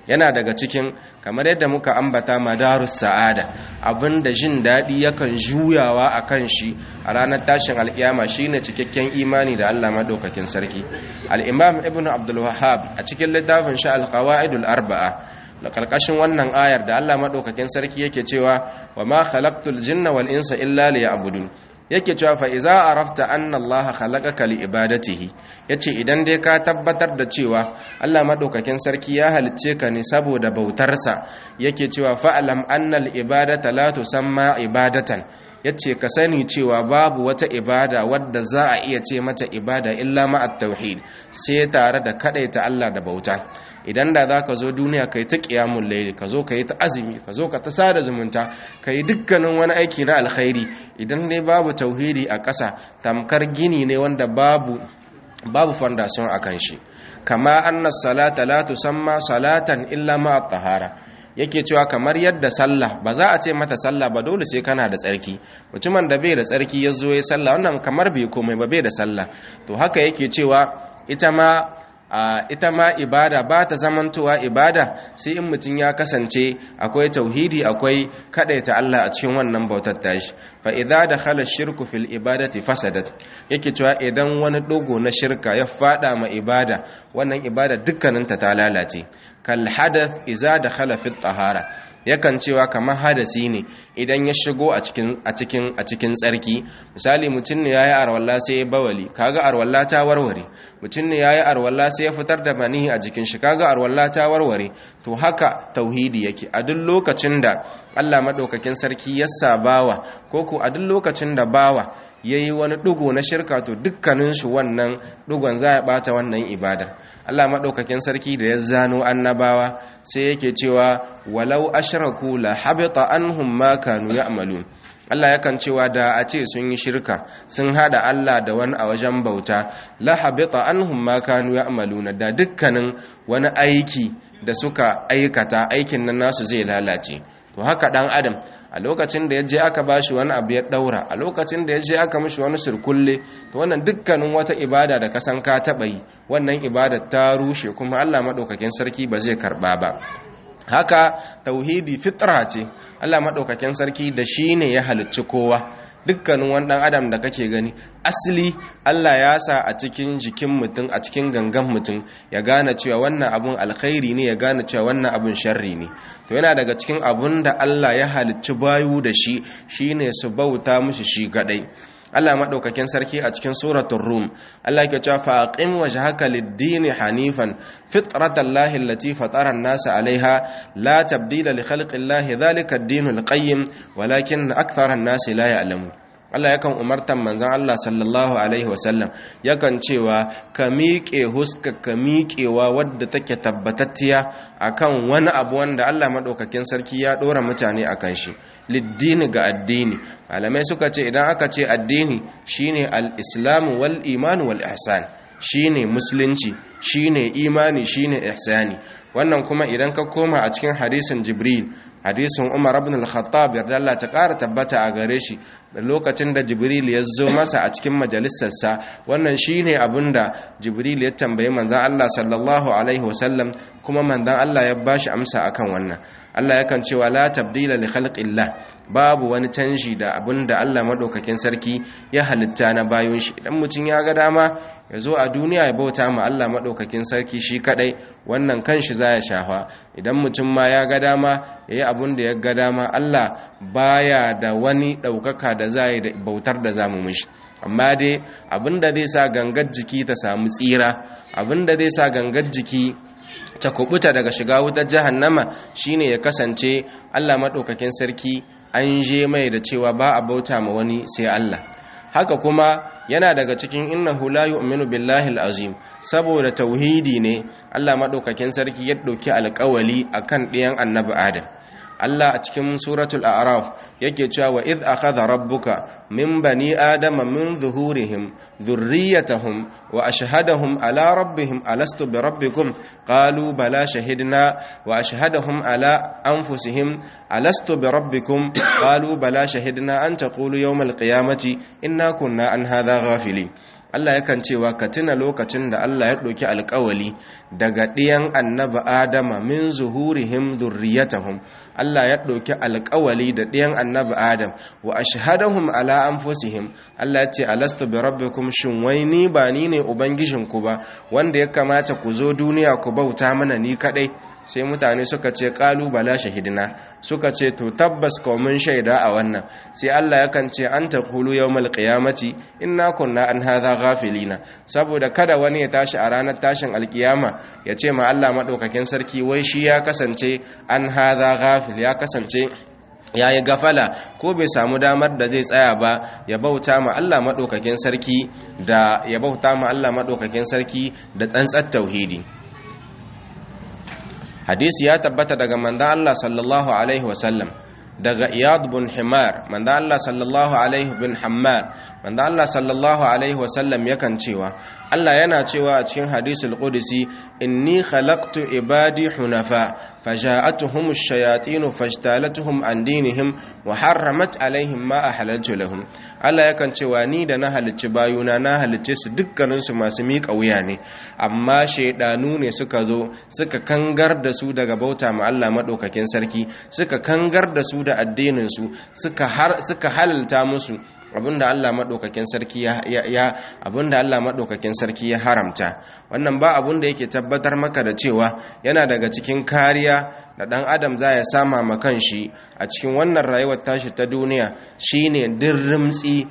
yana daga cikin kamar yadda muka ambata madarus sa'ada abinda jin daɗi yakan juyawa a kan shi a ranar tashin alƙiyama shine cikakken imani da Allah madaukakin sarki al-imam ibnu abdul wahhab a cikin littafin shi al-qawaidul arba'a da karkashin wannan ayar da Allah madaukakin sarki yake cewa wa ma khalaqtul jinna wal insa illa liya'budun yake cewa fa iza arafta anna allaha khalaqaka li ibadatihi yace idan dai ka tabbatar da cewa Allah madaukakin sarki ya halicce ka ne saboda bautarsa yake cewa fa'alam anna al ibadata la tusamma ibadatan yace ka sani cewa babu wata ibada wadda za a iya ce mata ibada illa ma at-tauhid sai tare da kadaita Allah da bauta idan da za ka zo duniya ka yi ta ƙiyamun laili ka zo ka yi ta azumi ka zo ka ta sada zumunta ka yi dukkanin wani aiki na alkhairi idan dai babu tauhidi a ƙasa tamkar gini ne wanda babu babu fondation a kan shi kama annas salata la tusamma salatan illa ma tahara yake cewa kamar yadda sallah ba za a ce mata sallah ba dole sai kana da tsarki mutumin da bai da tsarki ya zo ya sallah wannan kamar bai komai ba bai da sallah to haka yake cewa ita ma Uh, ita ma ibada ba ta zamantowa ibada sai in mutum ya kasance akwai tauhidi akwai kadaita Allah a cikin wannan bautar tashi fa idza dakhala shirku fil ibadati fasadat yake cewa idan wani dogo na shirka ya fada ma ibada wannan ibada dukkaninta ta lalace kal hadath idza dakhala fit tahara yakan cewa kamar hadasi ne idan ya shigo a cikin a cikin a cikin tsarki misali mutum ne yayi arwalla sai ya bawali kaga arwalla ta warware mutum ne yayi arwalla sai ya fitar da manihi a jikin shi kaga arwalla ta warware to haka tauhidi yake a duk lokacin da Allah madaukakin sarki ya sabawa ko ko a duk lokacin da bawa yayi wani dugo na shirka to dukkanin shi wannan dugon za ya bata wannan ibadar Allah madaukakin sarki da ya zano annabawa sai yake cewa walau ashraku la habita anhum ma kanu ya'malun Allah yakan cewa da a ce sun yi shirka sun hada Allah da wani a wajen bauta la habita anhum ma kanu ya'maluna da dukkanin wani aiki da suka aikata aikin nan nasu zai lalace to haka dan adam a lokacin da yaje aka bashi wani abu ya daura a lokacin da yaje aka mishi wani surkulle to wannan dukkanin wata ibada da kasan ka taba yi wannan ibada ta rushe kuma Allah madaukakin sarki ba zai karba ba haka tauhidi fitra ce Allah madaukakin sarki da shine ya halicci kowa dukkanin wani dan adam da kake gani asali Allah ya sa a cikin jikin mutum a cikin gangan mutum ya gane cewa wannan abun alkhairi ne ya gane cewa wannan abun sharri ne to yana daga cikin abun da Allah ya halicci bayu da shi shine su bauta mushi shi kadai Allah madaukakin sarki a cikin suratul rum Allah yake cewa fa aqim wajhaka lid-din hanifan fitratallahi allati fatara an-nasa 'alayha la tabdila li khalqillahi dhalika ad-dinul qayyim walakin akthara an-nasi la ya'lamun Allah yakan umartan manzon Allah sallallahu alaihi wasallam yakan cewa ka miƙe huska ka miƙewa wadda take tabbatattiya akan wani abu wanda Allah madaukakin sarki ya dora mutane akan shi liddini ga addini malamai suka ce idan aka ce addini shine al-islamu wal imanu wal ihsan shine musulunci shine imani shine ihsani wannan kuma idan ka koma a cikin hadisin jibril hadisin umar ibn al-khattab yarda Allah ta ƙara tabbata a gare shi da lokacin da jibril ya zo masa a cikin majalisarsa wannan shine abinda jibril ya tambayi manzon Allah sallallahu alaihi wasallam kuma manzon Allah ya bashi amsa akan wannan Allah yakan cewa la tabdila li khalqillah babu wani canji da abinda Allah madaukakin sarki ya halitta na bayon shi idan mutum ya ga dama ya zo a duniya ya bauta ma Allah maɗaukakin sarki shi kaɗai wannan kanshi za ya shafa idan mutum ma ya ga dama ya yi abin da ya ga dama Allah baya da wani ɗaukaka da za yi bautar da za mu mishi amma dai abin da zai sa gangar jiki ta samu tsira abin da zai sa gangar jiki ta kubuta daga shiga wutar jahannama shine ya kasance Allah maɗaukakin sarki an je mai da cewa ba a bauta ma wani sai Allah haka kuma yana daga cikin innahu la yu'minu billahi al-azim saboda tauhidi ne Allah madaukakin sarki ya dauki alƙawali akan ɗiyan annabi Adam Allah a cikin suratul a'raf yake cewa wa idh akhadha rabbuka min bani adama min zuhurihim dhurriyyatahum wa ashhadahum ala rabbihim alastu bi rabbikum qalu bala shahidna wa ashhadahum ala anfusihim alastu bi rabbikum qalu bala shahidna an taqulu yawm al-qiyamati inna kunna an hadha ghafilin Allah yakan cewa ka tuna lokacin da Allah ya ɗauki alƙawali daga ɗiyan annabi Adama min zuhurihim dhurriyyatahum Allah ya ɗauki alƙawali da ɗiyan annabi Adam wa ashhadahum ala anfusihim Allah ya ce alastu bi rabbikum shin wai ni ba ni ne ubangijinku ba wanda ya kamata ku zo duniya ku bauta mana ni kadai sai mutane suka ce ƙalu bala shahidina suka ce to tabbas mun shaida a wannan sai Allah yakan ce an taqulu yawmal qiyamati inna kunna an hadha ghafilina saboda kada wani ya tashi a ranar tashin alkiyama ya ce ma Allah madaukakin sarki wai shi ya kasance an hadha ghafil ya kasance ya yi gafala ko bai samu damar da zai tsaya ba ya bauta ma Allah maɗaukakin sarki da ya bauta ma Allah maɗaukakin sarki da tsantsar tauhidi hadisi ya tabbata daga manzon Allah sallallahu alaihi wasallam daga iyad bin himar manzon Allah sallallahu alaihi bin hammar manzon Allah sallallahu alaihi wasallam yakan cewa Allah yana cewa a cikin hadisul qudsi inni khalaqtu ibadi hunafa faja'atuhum ash-shayatin fajtalatuhum an dinihim wa harramat alaihim ma ahlaltu lahum Allah yakan cewa ni da na halicci bayuna na halicce su dukkanin su masu miƙa wuya ne amma shaydanu ne suka zo suka kangar da su daga bauta ma Allah madaukakin sarki suka kangar da su da addinin su suka har suka halalta musu abinda Allah madaukakin sarki ya ya abinda Allah madaukakin sarki ya haramta wannan ba abinda yake tabbatar maka da cewa yana daga cikin kariya da dan adam za ya sama ma kanshi a cikin wannan rayuwar tashi ta duniya shine dirrimtsi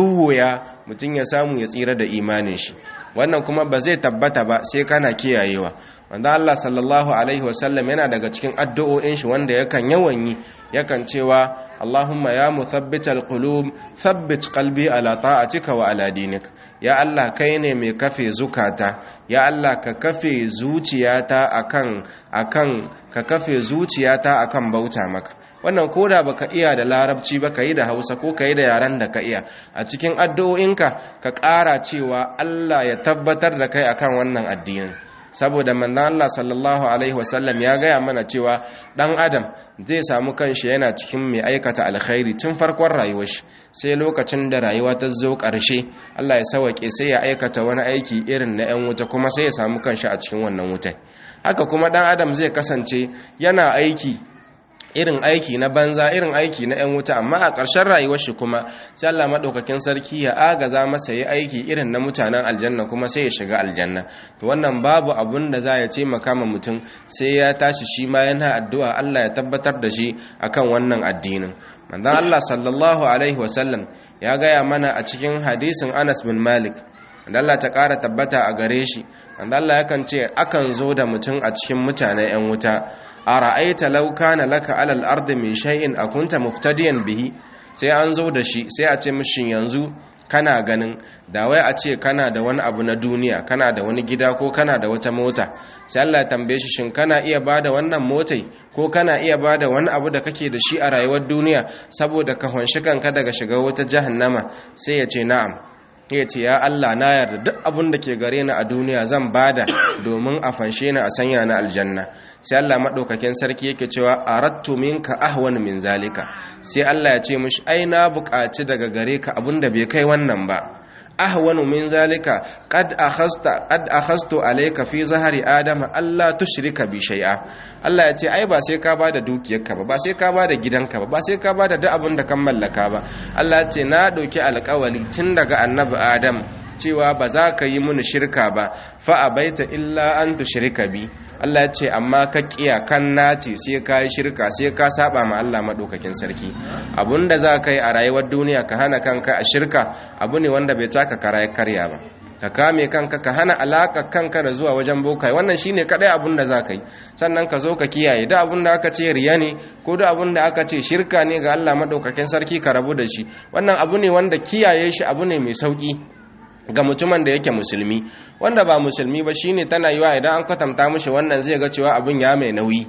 duhuya mutum ya samu ya tsira da imanin shi wannan kuma ba zai tabbata ba sai kana kiyayewa wanda Allah sallallahu alaihi wasallam yana daga cikin addu'o'in shi wanda yakan yawan yi yakan cewa Allahumma ya muthabbital qulub thabbit qalbi ala ta'atika wa ala dinik ya Allah kai ne mai kafe zukata ya Allah ka kafe zuciyata akan akan ka kafe zuciyata akan bauta maka wannan koda baka iya da larabci ba ka yi da hausa ko ka yi da yaren da ka iya a cikin addu'o'inka ka ƙara cewa Allah ya tabbatar da kai akan wannan addinin saboda manzon Allah sallallahu alaihi wasallam ya gaya mana cewa dan adam zai samu kanshi yana cikin mai aikata alkhairi tun farkon rayuwar shi sai lokacin da rayuwa ta zo ƙarshe Allah ya sawake sai ya aikata wani aiki irin na 'yan wuta kuma sai ya samu kanshi a cikin wannan wutai haka kuma dan adam zai kasance yana aiki irin aiki na banza irin aiki na 'yan wuta amma a ƙarshen rayuwar shi kuma sai Allah maɗaukakin sarki ya agaza masa yi aiki irin na mutanen aljanna kuma sai ya shiga aljanna to wannan babu abun da za ya ce makama mutum sai ya tashi shi ma yana addu'a Allah ya tabbatar da shi akan wannan addinin manzon Allah sallallahu alaihi wasallam ya gaya mana a cikin hadisin Anas bin Malik wanda Allah ta ƙara tabbata a gare shi wanda Allah yakan ce akan zo da mutum a cikin mutanen 'yan wuta a ra'aita lauka na laka alal ardi min shay'in akunta muftadiyan bihi sai an zo da shi sai a ce mishin yanzu kana ganin da wai a ce kana da wani abu na duniya kana da wani gida ko kana da wata mota sai Allah ya tambaye shi shin kana iya bada wannan motai ko kana iya bada wani abu da kake da shi a rayuwar duniya saboda ka honshi kanka daga shiga wata jahannama sai ya ce na'am ya ce ya Allah na yarda duk abin da ke gare ni a duniya zan bada domin a fanshe ni a sanya na aljanna sai Allah madaukakin sarki yake cewa arattu minka ahwan min zalika sai Allah ya ce mishi ai na buƙaci daga gare ka abin da bai kai wannan ba ahwanu min zalika qad akhasta qad akhastu alayka fi zahari adama alla tushrika bi shay'a Allah ya ce ai ba sai ka bada dukiyarka ba ba sai ka bada gidanka ba ba sai ka bada duk abin da kan mallaka ba Allah ya ce na dauki alƙawari tun daga annabi Adam cewa ba za ka yi mini shirka ba fa abaita illa an tushrika bi Allah ya ce amma ka kiya kan nace sai ka yi shirka sai ka saba ma Allah madaukakin sarki abunda za ka yi a rayuwar duniya ka hana kanka a shirka abu ne wanda bai taka kara karya ba ka kame kanka ka hana alaka kanka da zuwa wajen bokai wannan shine kadai abun da za ka yi sannan ka zo ka kiyaye da abun da aka ce riya ne ko da abun da aka ce shirka ne ga Allah madaukakin sarki ka rabu da shi wannan abu ne wanda kiyaye shi abu ne mai sauki ga mutumin da yake musulmi wanda ba musulmi ba shine tana yiwa idan an kwatanta mishi wannan zai ga cewa abin ya mai nauyi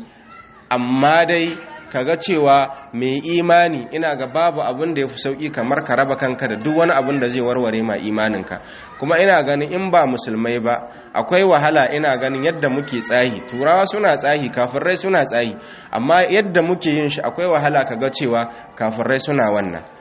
amma dai kaga cewa mai imani ina ga babu abin da ya fi sauki kamar ka raba kanka da duk wani abin da zai warware ma imaninka kuma ina ganin in ba musulmai ba akwai wahala ina ganin yadda muke tsahi turawa suna tsahi kafirai suna tsahi amma yadda muke yin shi akwai wahala kaga cewa kafirai suna wannan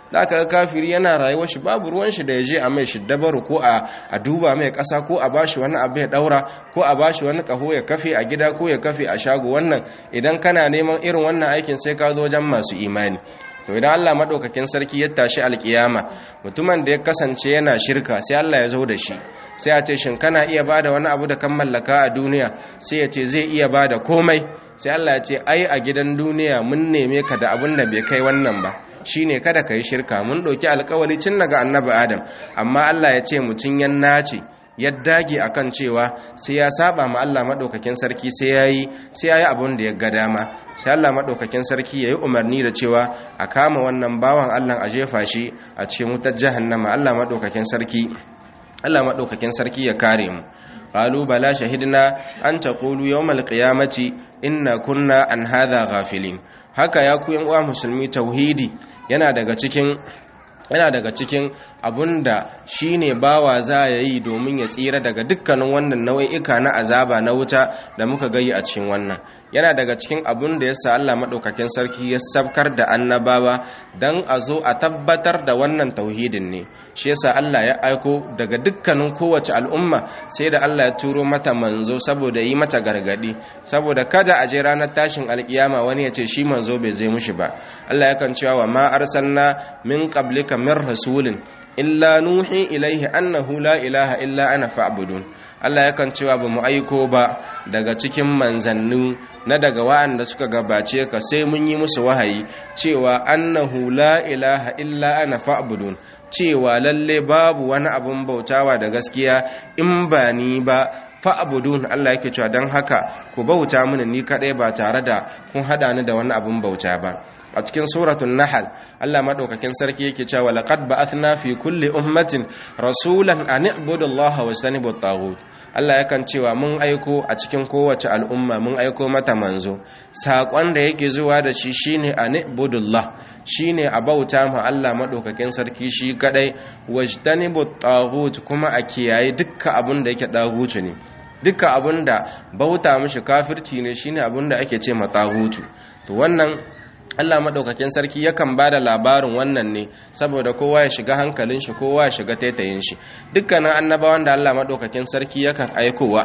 za ka ga kafiri yana rayuwar shi babu ruwan shi da ya je a mai shiddabaru ko a duba mai ƙasa ko a bashi wani abu ya ɗaura ko a bashi wani ƙaho ya kafe a gida ko ya kafe a shago wannan idan kana neman irin wannan aikin sai ka zo wajen masu imani to idan Allah madaukakin sarki ya tashi alkiyama mutumin da ya kasance yana shirka sai Allah ya zo da shi sai a ce shin kana iya bada wani abu da kan mallaka a duniya sai ya ce zai iya bada komai sai Allah ya ce ai a gidan duniya mun neme ka da abun da bai kai wannan ba shine kada ka yi shirka mun ɗauki alkawari cin daga annabi adam amma Allah ya ce mutum ya nace ya dage akan cewa sai ya saba ma Allah madaukakin sarki sai yayi sai yayi abun da ya ga dama sai Allah madaukakin sarki yayi umarni da cewa a kama wannan bawan Allah a jefa shi a cikin wutar jahannama Allah madaukakin sarki Allah madaukakin sarki ya kare mu qalu bala shahidna an taqulu yawmal qiyamati inna kunna an hadha ghafilin haka ya ku yan uwa musulmi tauhidi yana daga cikin yana daga cikin abunda shine bawa za ya yi domin ya tsira daga dukkanin wannan nau'ika na azaba na wuta da muka gayi a cikin wannan yana daga cikin abun da yasa Allah madaukakin sarki ya sabkar da annabawa dan a zo a tabbatar da wannan tauhidin ne shi yasa Allah ya aiko daga dukkanin kowace al'umma sai da Allah ya turo mata manzo saboda yi mata gargadi saboda kada a je ranar tashin alkiyama wani ya ce shi manzo bai zai mushi ba Allah yakan cewa wa ma arsalna min qablika min rasulin illa nuhi ilaihi annahu la ilaha illa ana fa'budun Allah yakan cewa ba mu aiko ba daga cikin manzannu na daga wa'anda suka gabace ka sai mun yi musu wahayi cewa annahu la ilaha illa ana fa'budun cewa lalle babu wani abun bautawa da gaskiya in ba ni ba fa'abudun Allah yake cewa don haka ku bauta mini ni kaɗai ba tare da kun haɗa ni da wani abun bauta ba a cikin suratun nahal Allah madaukakin sarki yake cewa laqad ba'athna fi kulli ummatin rasulan an i'budu Allah wa istanibu at Allah yakan cewa mun aiko a cikin kowace al'umma mun aiko mata manzo sakon da yake zuwa da shi shine an i'budu Allah shine a bauta ma Allah madaukakin sarki shi kadai wajtanibu at kuma a kiyaye dukkan abin da yake dagutu ne duka abinda bauta mishi kafirci ne shine abinda ake ce matsahutu to wannan Allah madaukakin sarki yakan bada labarin wannan ne saboda kowa ya shiga hankalin shi kowa ya shiga taitayin shi dukkanin annabawan da Allah madaukakin sarki yakan aikowa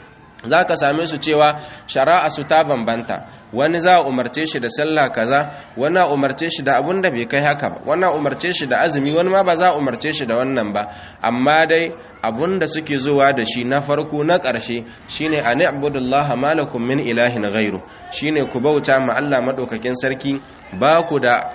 za ka same su cewa shari'a su ta bambanta wani za a umarce shi da sallah kaza wani a umarce shi da abun da bai kai haka ba wani a umarce shi da azumi wani ma ba za a umarce shi da wannan ba amma dai abun da suke zuwa da shi na farko na ƙarshe shine a ni'budullah malakum min ilahin ghairu shine ku bauta ma Allah madaukakin sarki ba ku da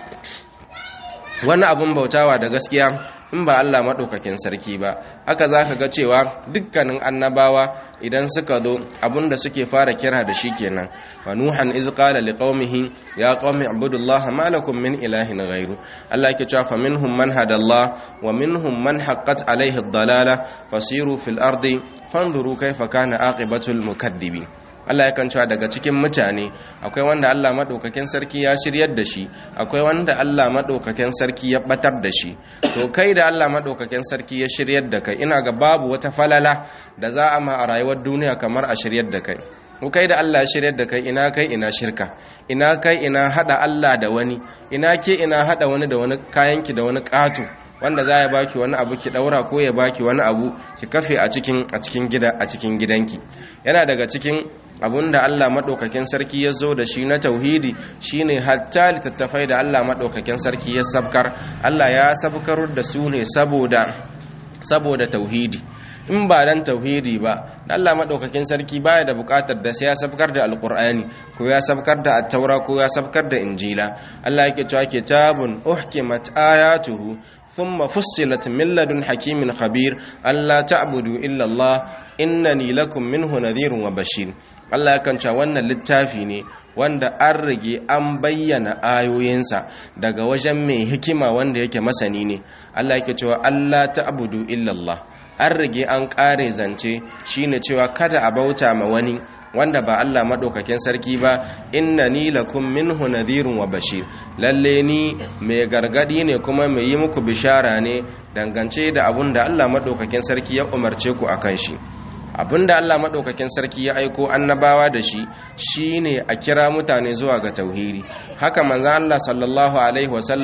wani abun bautawa da gaskiya in ba Allah maɗaukakin sarki ba haka za ka ga cewa dukkanin annabawa idan suka zo abinda suke fara kira da shi kenan wa nuhan iz qala liqaumihi ya qaumi ibudullaha ma lakum min ilahin ghairu Allah yake cewa faminhum man hadallah wa minhum man haqqat alaihi ad-dalala fasiru fil ardi fanzuru kayfa kana aqibatul mukaddibin Allah yakan cewa daga cikin mutane akwai wanda Allah madaukakin sarki ya shiryar da shi akwai wanda Allah madaukakin sarki ya batar da shi to kai da Allah madaukakin sarki ya shiryar da kai ina ga babu wata falala da za a ma a rayuwar duniya kamar a shiryar da kai ko kai da Allah ya shiryar da kai ina kai ina shirka ina kai ina hada Allah da wani ina ke ina hada wani da wani kayanki da wani katu wanda za ya baki wani abu ki daura ko ya baki wani abu ki kafe a cikin a cikin gida a cikin gidanki yana daga cikin abunda Allah madaukakin sarki ya zo da shi na tauhidi shine hatta littattafai da Allah madaukakin sarki ya sabkar Allah ya sabkar da su ne saboda saboda tauhidi in ba dan tauhidi ba Allah madaukakin sarki baya da bukatar da sai ya sabkar da alqur'ani ko ya sabkar da at-taura ko ya sabkar da injila Allah yake cewa kitabun uhkimat ayatuhu thumma fussilat min ladun hakimin khabir alla ta'budu illa Allah innani lakum minhu nadhirun wa bashir Allah yakan cewa wannan littafi ne wanda an rage an bayyana ayoyinsa daga wajen mai hikima wanda yake masani ne Allah yake cewa Allah ta'budu illa Allah an rage an kare zance shine cewa kada a bauta ma wani wanda ba Allah madaukakin sarki ba innani lakum minhu nadhirun wa bashir lalle ni mai gargadi ne kuma mai yi muku bishara ne dangance da abun da Allah madaukakin sarki ya umarce ku akan shi abinda Allah maɗaukakin sarki ya aiko annabawa da shi shine a kira mutane zuwa ga tauhidi haka manzon Allah sallallahu alaihi wasallam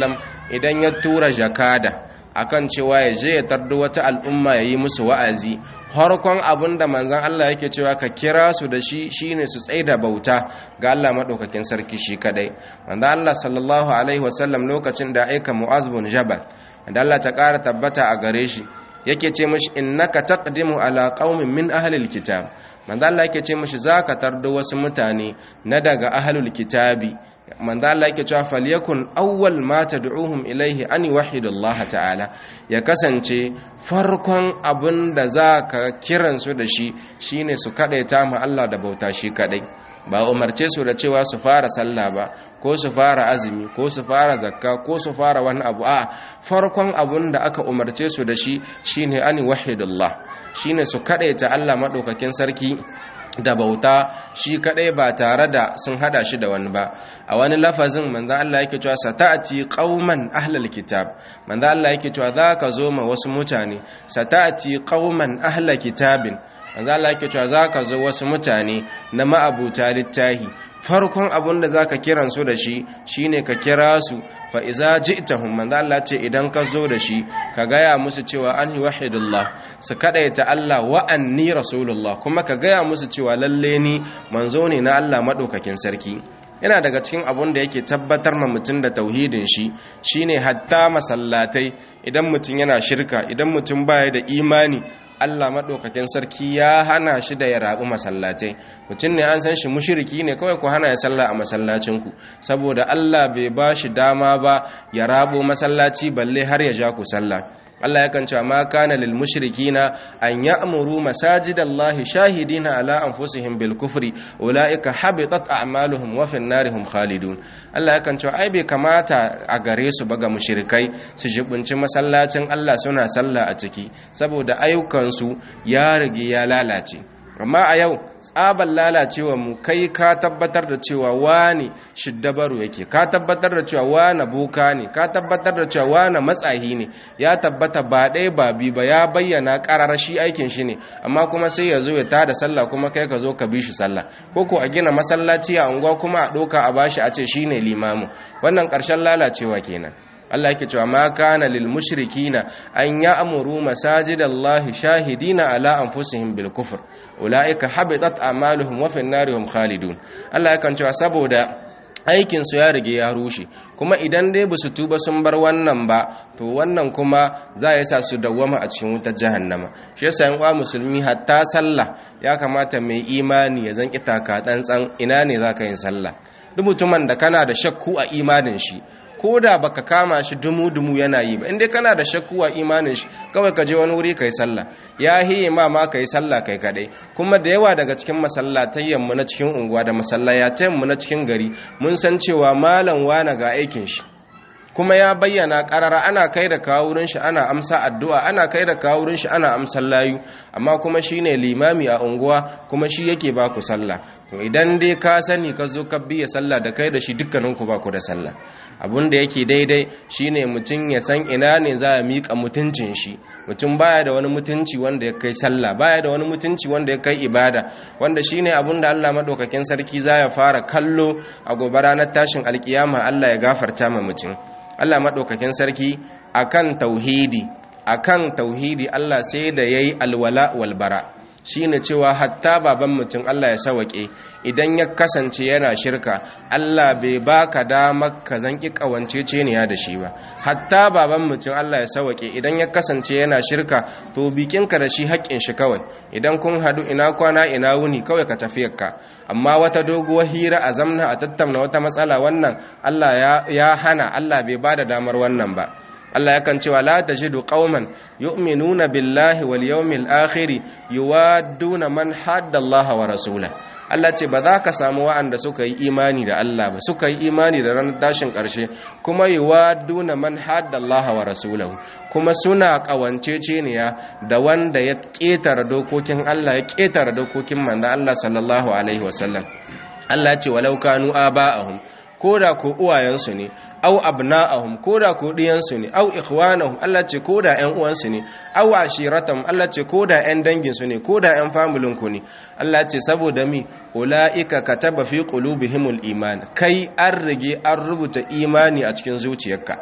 idan ya tura jakada akan cewa ya je ya tardo wata al'umma ya yi musu wa'azi harkon abin da manzan Allah yake cewa ka kira su da shi shine su tsaida bauta ga Allah maɗaukakin sarki shi kadai manzan Allah sallallahu alaihi wasallam lokacin da aika mu'az bin jabal da Allah ta ƙara tabbata a gare shi yake ce mashi innaka taqdimu ala qaumin min ahlil kitab manzo Allah yake ce mashi zaka tardo wasu mutane na daga ahlul kitabi manzo Allah yake cewa falyakun awwal ma tad'uhum ilayhi an yuwahhidu Allah ta'ala ya kasance farkon abin da zaka kiran su da shi shine su kadaita mu Allah da bauta shi kadai ba umarce su da cewa su fara sallah ba ko su fara azumi ko su fara zakka ko su fara wani abu a farkon abun da aka umarce su da shi shine an wahidullah shine su kadaita Allah madaukakin sarki da bauta shi kadai ba tare da sun hada shi da wani ba a wani lafazin manzo Allah yake cewa sata'ati qauman ahlal kitab manzo Allah yake cewa zaka zo ma wasu mutane sata'ati qauman ahlal kitabin manzo Allah yake cewa zaka zo wasu mutane na ma'abuta littahi farkon abun da zaka kiran su da shi shine ka kira su fa iza ji'tahum manzo Allah ce idan ka zo da shi ka gaya musu cewa an wahidullah su kadaita Allah wa anni rasulullah kuma ka gaya musu cewa lalle ni manzo ne na Allah madaukakin sarki yana daga cikin abun da yake tabbatar ma mutum da tauhidin shi shine hatta masallatai idan mutum yana shirka idan mutum baya da imani Allah maɗaukakin sarki ya hana shi da ya rabu masallatai mutum ne an san shi mushiriki ne kawai ku hana ya sallah a masallacinku saboda Allah bai ba shi dama ba ya rabo masallaci balle har ya ja ku sallah Allah yakan cewa ma kana lil mushrikina an ya'muru masajidallahi shahidina ala anfusihim bil kufri ulaika habitat a'maluhum wa fin narihum khalidun Allah yakan cewa ai bai kamata a gare su ba ga mushrikai su jibunci masallacin Allah suna sallah a ciki saboda ayyukansu ya rige ya lalace amma a yau tsaban lalacewa mu kai ka tabbatar da cewa wani shiddabaru yake ka tabbatar da cewa wani boka ne ka tabbatar da cewa wani matsahi ne ya tabbata ba ɗaya ba bi ba ya bayyana ƙarar shi aikin shi ne amma kuma sai ya zo ya tada sallah kuma kai ka zo ka bi shi sallah ko ko a gina masallaci a unguwa kuma a ɗauka a bashi a ce shine limamu wannan ƙarshen lalacewa kenan Allah yake cewa ma kana lil mushrikina an ya'muru masajidallahi shahidina ala anfusihim bil kufr ulaika habitat a'maluhum wa fin narihum khalidun Allah yakan cewa saboda aikin su ya rige ya rushe kuma idan dai basu tuba sun bar wannan ba to wannan kuma za ya sa su dawwama a cikin wutar jahannama shi yasa yan uwa musulmi hatta sallah ya kamata mai imani ya zanki taka tsantsan ina ne zaka yin sallah duk mutumin da kana da shakku a imanin shi ko da baka kama shi dumu-dumu yana yi ba inda kana da shakku a imanin shi kawai ka je wani wuri kai sallah ya hiye ma ma kai sallah kai kadai kuma da yawa daga cikin masallatayyan mu na cikin unguwa da masallatayen mu na cikin gari mun san cewa malam wana ga aikin shi kuma ya bayyana karara ana kai da kawurin shi ana amsa addu'a ana kai da kawurin shi ana amsar layu amma kuma shine limami a unguwa kuma shi yake ba ku sallah to idan dai ka sani ka zo ka biya sallah da kai da shi dukkaninku ba ku da sallah abun da yake daidai shine mutum ya san ina ne za a miƙa mutuncin shi mutum baya da wani mutunci wanda ya kai sallah baya da wani mutunci wanda ya kai ibada wanda shine abun da Allah madaukakin sarki za ya fara kallo a gobe ranar tashin alkiyama Allah ya gafarta ma mutum Allah madaukakin sarki akan tauhidi akan tauhidi Allah sai da yayi alwala wal bara shine cewa hatta baban mutum Allah ya sawake idan ya kasance yana shirka Allah bai baka damar ka zanki kawanceceniya da shi ba hatta baban mutum Allah ya sawake idan ya kasance yana shirka to bikinka da shi haƙƙin shi kawai idan kun hadu ina kwana ina wuni kawai ka tafiyarka amma wata doguwar hira a zamna a tattauna wata matsala wannan Allah ya hana Allah bai bada damar wannan ba Allah yakan cewa la tajidu qauman yu'minuna billahi wal yawmil akhir yuwadduna man hadda Allah wa rasula Allah ce ba za ka samu wa'anda suka yi imani da Allah ba suka yi imani da ranar tashin ƙarshe kuma yuwadduna man hadda Allah wa rasulahu kuma suna ƙawanceceniya da wanda ya ƙetare dokokin Allah ya ƙetare dokokin manzon Allah sallallahu alaihi wasallam Allah ce walau kanu aba'ahum koda ko uwayensu ne au abna'ahum koda ko diyansu ne au ikhwanahum Allah ce koda ƴan uwansu ne au ashiratam Allah ce koda ƴan danginsu ne koda ƴan familin ku ne Allah ce saboda mi ulaika kataba fi qulubihimul iman kai an rige an rubuta imani a cikin zuciyarka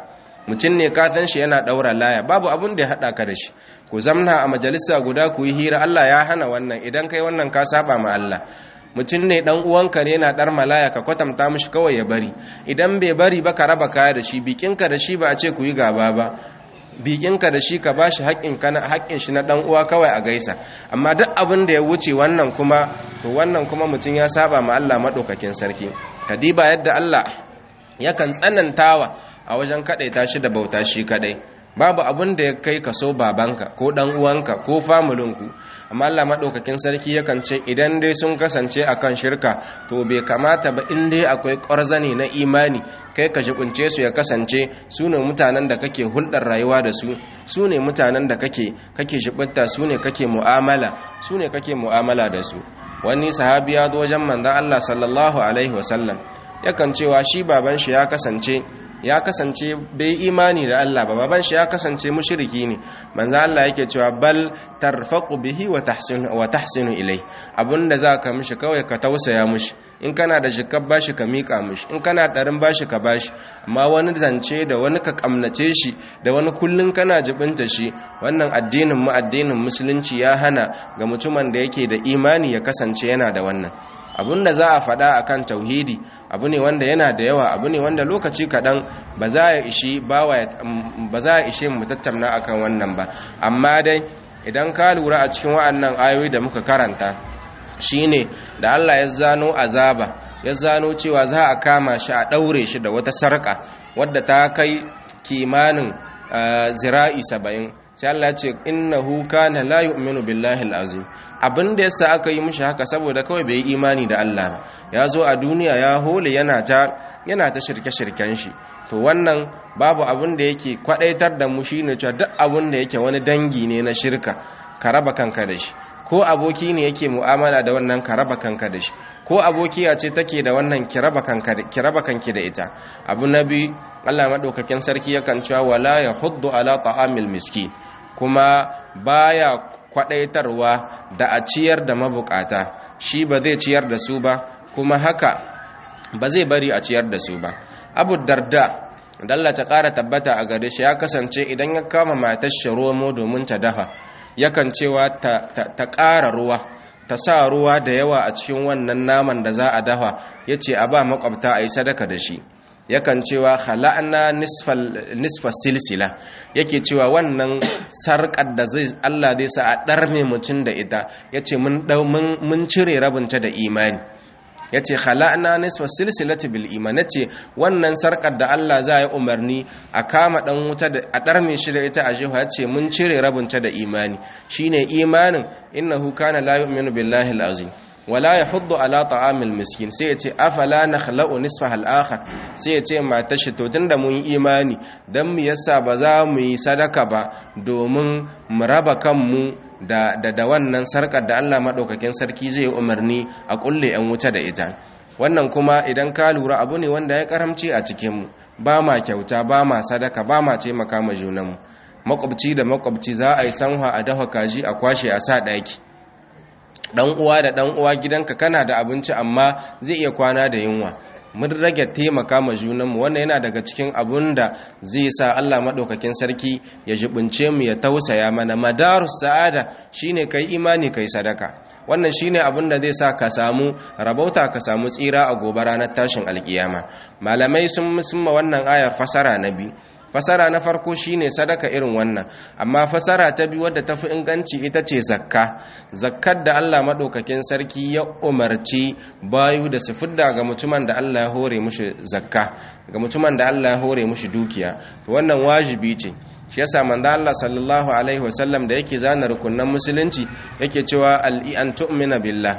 mutum ne katan shi yana daura laya babu abun da ya hada ka da shi ku zamna a majalisa guda ku yi hira Allah ya hana wannan idan kai wannan ka saba ma Allah mutum ne dan uwanka ne yana dar malaya ka kwatanta mishi kawai ya bari idan bai bari ba ka raba kaya da shi bikinka da shi ba a ce ku yi gaba ba bikinka da shi ka bashi haƙƙin kana haƙƙin shi na dan uwa kawai a gaisa amma duk abin da ya wuce wannan kuma to wannan kuma mutum ya saba ma Allah madaukakin sarki kadiba yadda Allah yakan tsanantawa a wajen kadaita shi da bauta shi kadai babu abin da ya kai ka so babanka ko dan uwanka ko famulinku amma Allah madaukakin sarki yakan ce idan dai sun kasance akan shirka to bai kamata ba in dai akwai ƙwarzane na imani kai ka jibince su ya kasance su ne mutanen da kake hulɗar rayuwa da su su ne mutanen da kake kake jibinta su ne kake mu'amala su ne kake mu'amala da su wani sahabi ya zo wajen manzon Allah sallallahu alaihi wasallam yakan cewa shi baban shi ya kasance ya kasance bai imani da Allah ba baban shi ya kasance mushriki ne manzo Allah yake cewa bal tarfaqu bihi wa tahsinu wa tahsinu ilai abunda zaka mishi kawai ka tausaya mishi in kana da jikar bashi ka mika mishi in kana darin bashi ka bashi amma wani zance da wani ka kamnace shi da wani kullun kana jibinta shi wannan addinin mu addinin musulunci ya hana ga mutumin da yake da imani ya kasance yana da wannan abun da za a faɗa akan tauhidi abu ne wanda yana da yawa abu ne wanda lokaci kaɗan ba za a ishi ba za a ishe mu tattauna akan wannan ba amma dai idan ka lura a cikin wa'annan ayoyi da muka karanta shine da Allah ya zano azaba ya zano cewa za a kama shi a ɗaure shi da wata sarƙa wadda ta kai kimanin zira'i saba'in sai Allah ya ce innahu kana la yu'minu billahi al-azim abin da yasa aka yi mishi haka saboda kawai bai yi imani da Allah ba ya zo a duniya ya hole yana ta yana ta shirke-shirken shi to wannan babu abin da yake kwadaitar da mu shine cewa duk abin da yake wani dangi ne na shirka ka raba kanka da shi ko aboki ne yake mu'amala da wannan ka raba kanka da shi ko abokiya ce take da wannan ki raba kanka ki raba kanki da ita abu nabi Allah madaukakin sarki yakan cewa wala yahuddu ala ta'amil miskin kuma baya kwadaitarwa da a ciyar da mabukata shi ba zai ciyar da su ba kuma haka ba zai bari a ciyar da su ba abu darda dalla ta ƙara tabbata a gare shi ya kasance idan ya kama matar shi romo domin ta dafa yakan cewa ta ƙara ruwa ta sa ruwa da yawa a cikin wannan naman da za a dafa ya ce a ba makwabta a yi sadaka da shi yakan cewa khala'na nisfa silsila yake cewa wannan sarƙar da zai Allah zai sa a ɗarme mutum da ita yace mun mun cire rabinta da imani yace khala'na nisfa silsilati bil iman yace wannan sarƙar da Allah za ya umarni a kama dan wuta da a ɗarme shi da ita a jiha yace mun cire rabinta da imani shine imanin innahu kana la yu'minu billahi al-azim wala ya hudu ala ta'amil miskin sai ya ce afala na khala'u nisfa al'akhar sai ya ce mata shi to tunda mun yi imani dan mu yasa ba za mu yi sadaka ba domin mu raba kanmu da da, da wannan sarkar da Allah madaukakin sarki zai umarni a kulle yan wuta da ita wannan kuma idan ka lura abu ne wanda ya karamci a cikin mu ba ma kyauta ba ma sadaka ba ma taimaka ma junanmu makwabci da makwabci za a yi sanwa a dafa kaji a kwashe a sa daki dan uwa da dan uwa gidanka kana da abinci amma zai iya kwana da yunwa mun rage taimaka ma junanmu wannan yana daga cikin abun da zai sa Allah madaukakin sarki ya jibince mu ya tausaya mana madarus sa'ada shine kai imani kai sadaka wannan shine abin da zai sa ka samu rabauta ka samu tsira a gobe ranar tashin alkiyama malamai sun musamma wannan ayar fasara na biyu fasara na farko shine sadaka irin wannan amma fasara ta biyu wadda tafi inganci ita ce zakka zakkar da Allah madaukakin sarki ya umarci bayu da su fidda ga mutumin da Allah ya hore mushi zakka ga mutumin da Allah ya hore mushi dukiya to wannan wajibi ce shi yasa manzo Allah sallallahu alaihi wasallam da yake zana rukunnan musulunci yake cewa al-an tu'mina billah